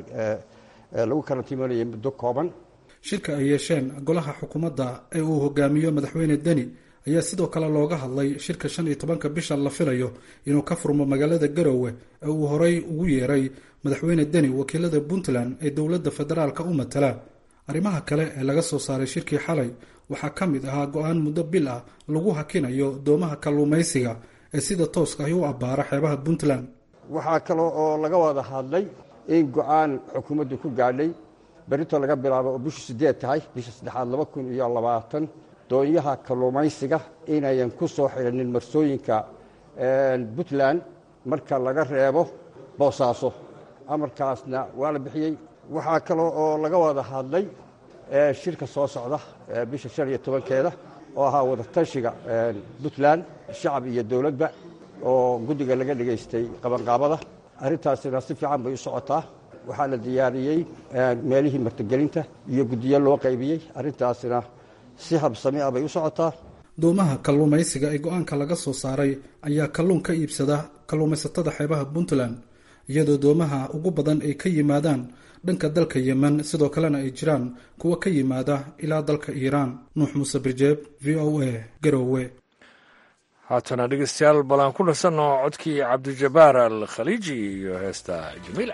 lagu karantiimanayay muddo kooban shirka ay yeesheen golaha xukuumadda ee uu hogaamiyo madaxweyne deni ayaa sidoo kale looga hadlay shirka shan iyo tobanka bisha la filayo inuu ka furmo magaalada garoowe ee uu horey ugu yeeray madaxweyne deni wakiilada puntland ee dowladda federaalka u matala arrimaha kale ee laga soo saaray shirkii xalay waxaa ka mid ahaa go-aan muddo bil ah lagu hakinayo doomaha kalluumaysiga ee sida tooska ahi u abbaara xeebaha puntland waxaa kaloo oo laga wada hadlay in go-aan xukuumaddu ku gaadhay berito laga bilaabo oo bishu sideed tahay bisha saddexaad laba kun iyo labaatan doonyaha kalluumaysiga inayan ku soo xidhanin marsooyinka puntland marka laga reebo boosaaso amarkaasna waa la bixiyey waxaa kaloo oo laga wada hadlay shirka soo socda bisha shan iyo tobankeeda oo ahaa wadatashiga puntland shacab iyo dowladba oo guddiga laga dhegaystay qabanqaabada arrintaasina si fiican bay u socotaa waxaa la diyaariyey meelihii martigelinta iyo guddiyo loo qaybiyey arrintaasina si habsami ah bay u socotaa doomaha kalluumaysiga ee go-aanka laga soo saaray ayaa kalluun ka iibsada kalluumaysatada xeebaha puntland iyadoo doomaha ugu badan ay ka yimaadaan dhanka dalka yemen sidoo kalena ay jiraan kuwa ka yimaada ilaa dalka iiraan nuux muuse birjeeb v o a garoowe haatana dhegeystayaal bal aan ku nasanno codkii cabdijabaar al khaliiji iyo heesta jamiila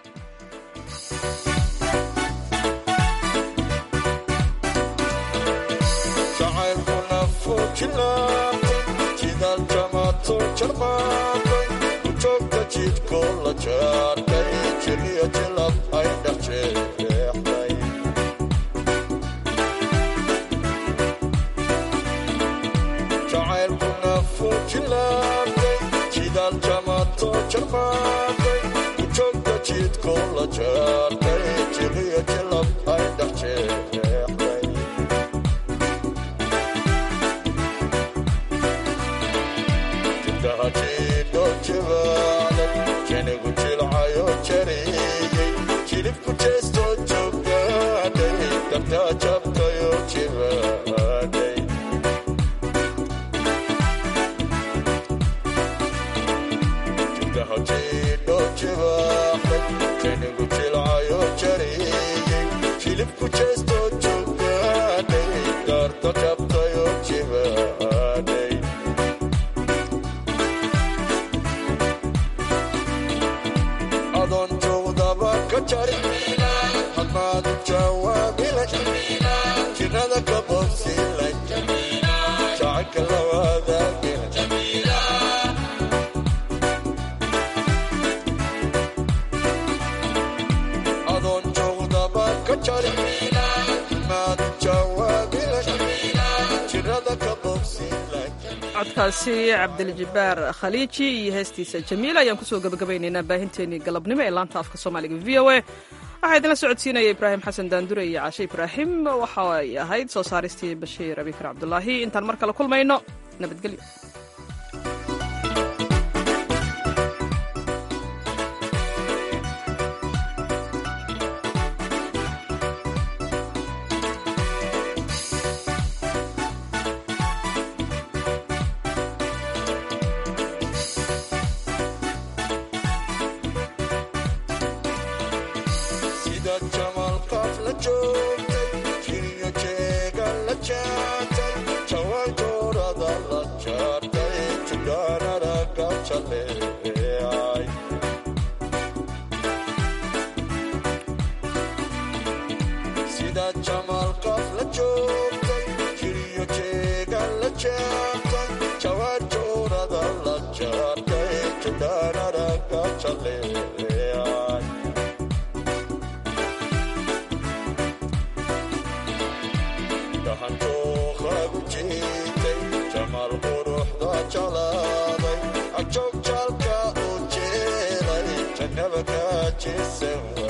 codkaasi cabdiljabaar khaliiji iyo heestiisa jamiil ayaan kusoo gabagabaynaynaa baahinteenii galabnimo ee laanta afka soomaaliga v o a waxaa idinla socodsiinaya ibraahim xasan daandure iyo caashe ibraahim waxa ay ahayd soo saaristii bashiir abikar cabdulaahi intaan mar kale kulmayno nabadgelyo jaleecay sida jamaal qof la joogtay jiriyo jeegan la jeertay jawaarjoorada la jaartay jidhaanaraga jaleecay dhaxantooqagu jiitay jamaal quruxda jalaaday ajoog jaalka u jeelay jannaba ka jeesan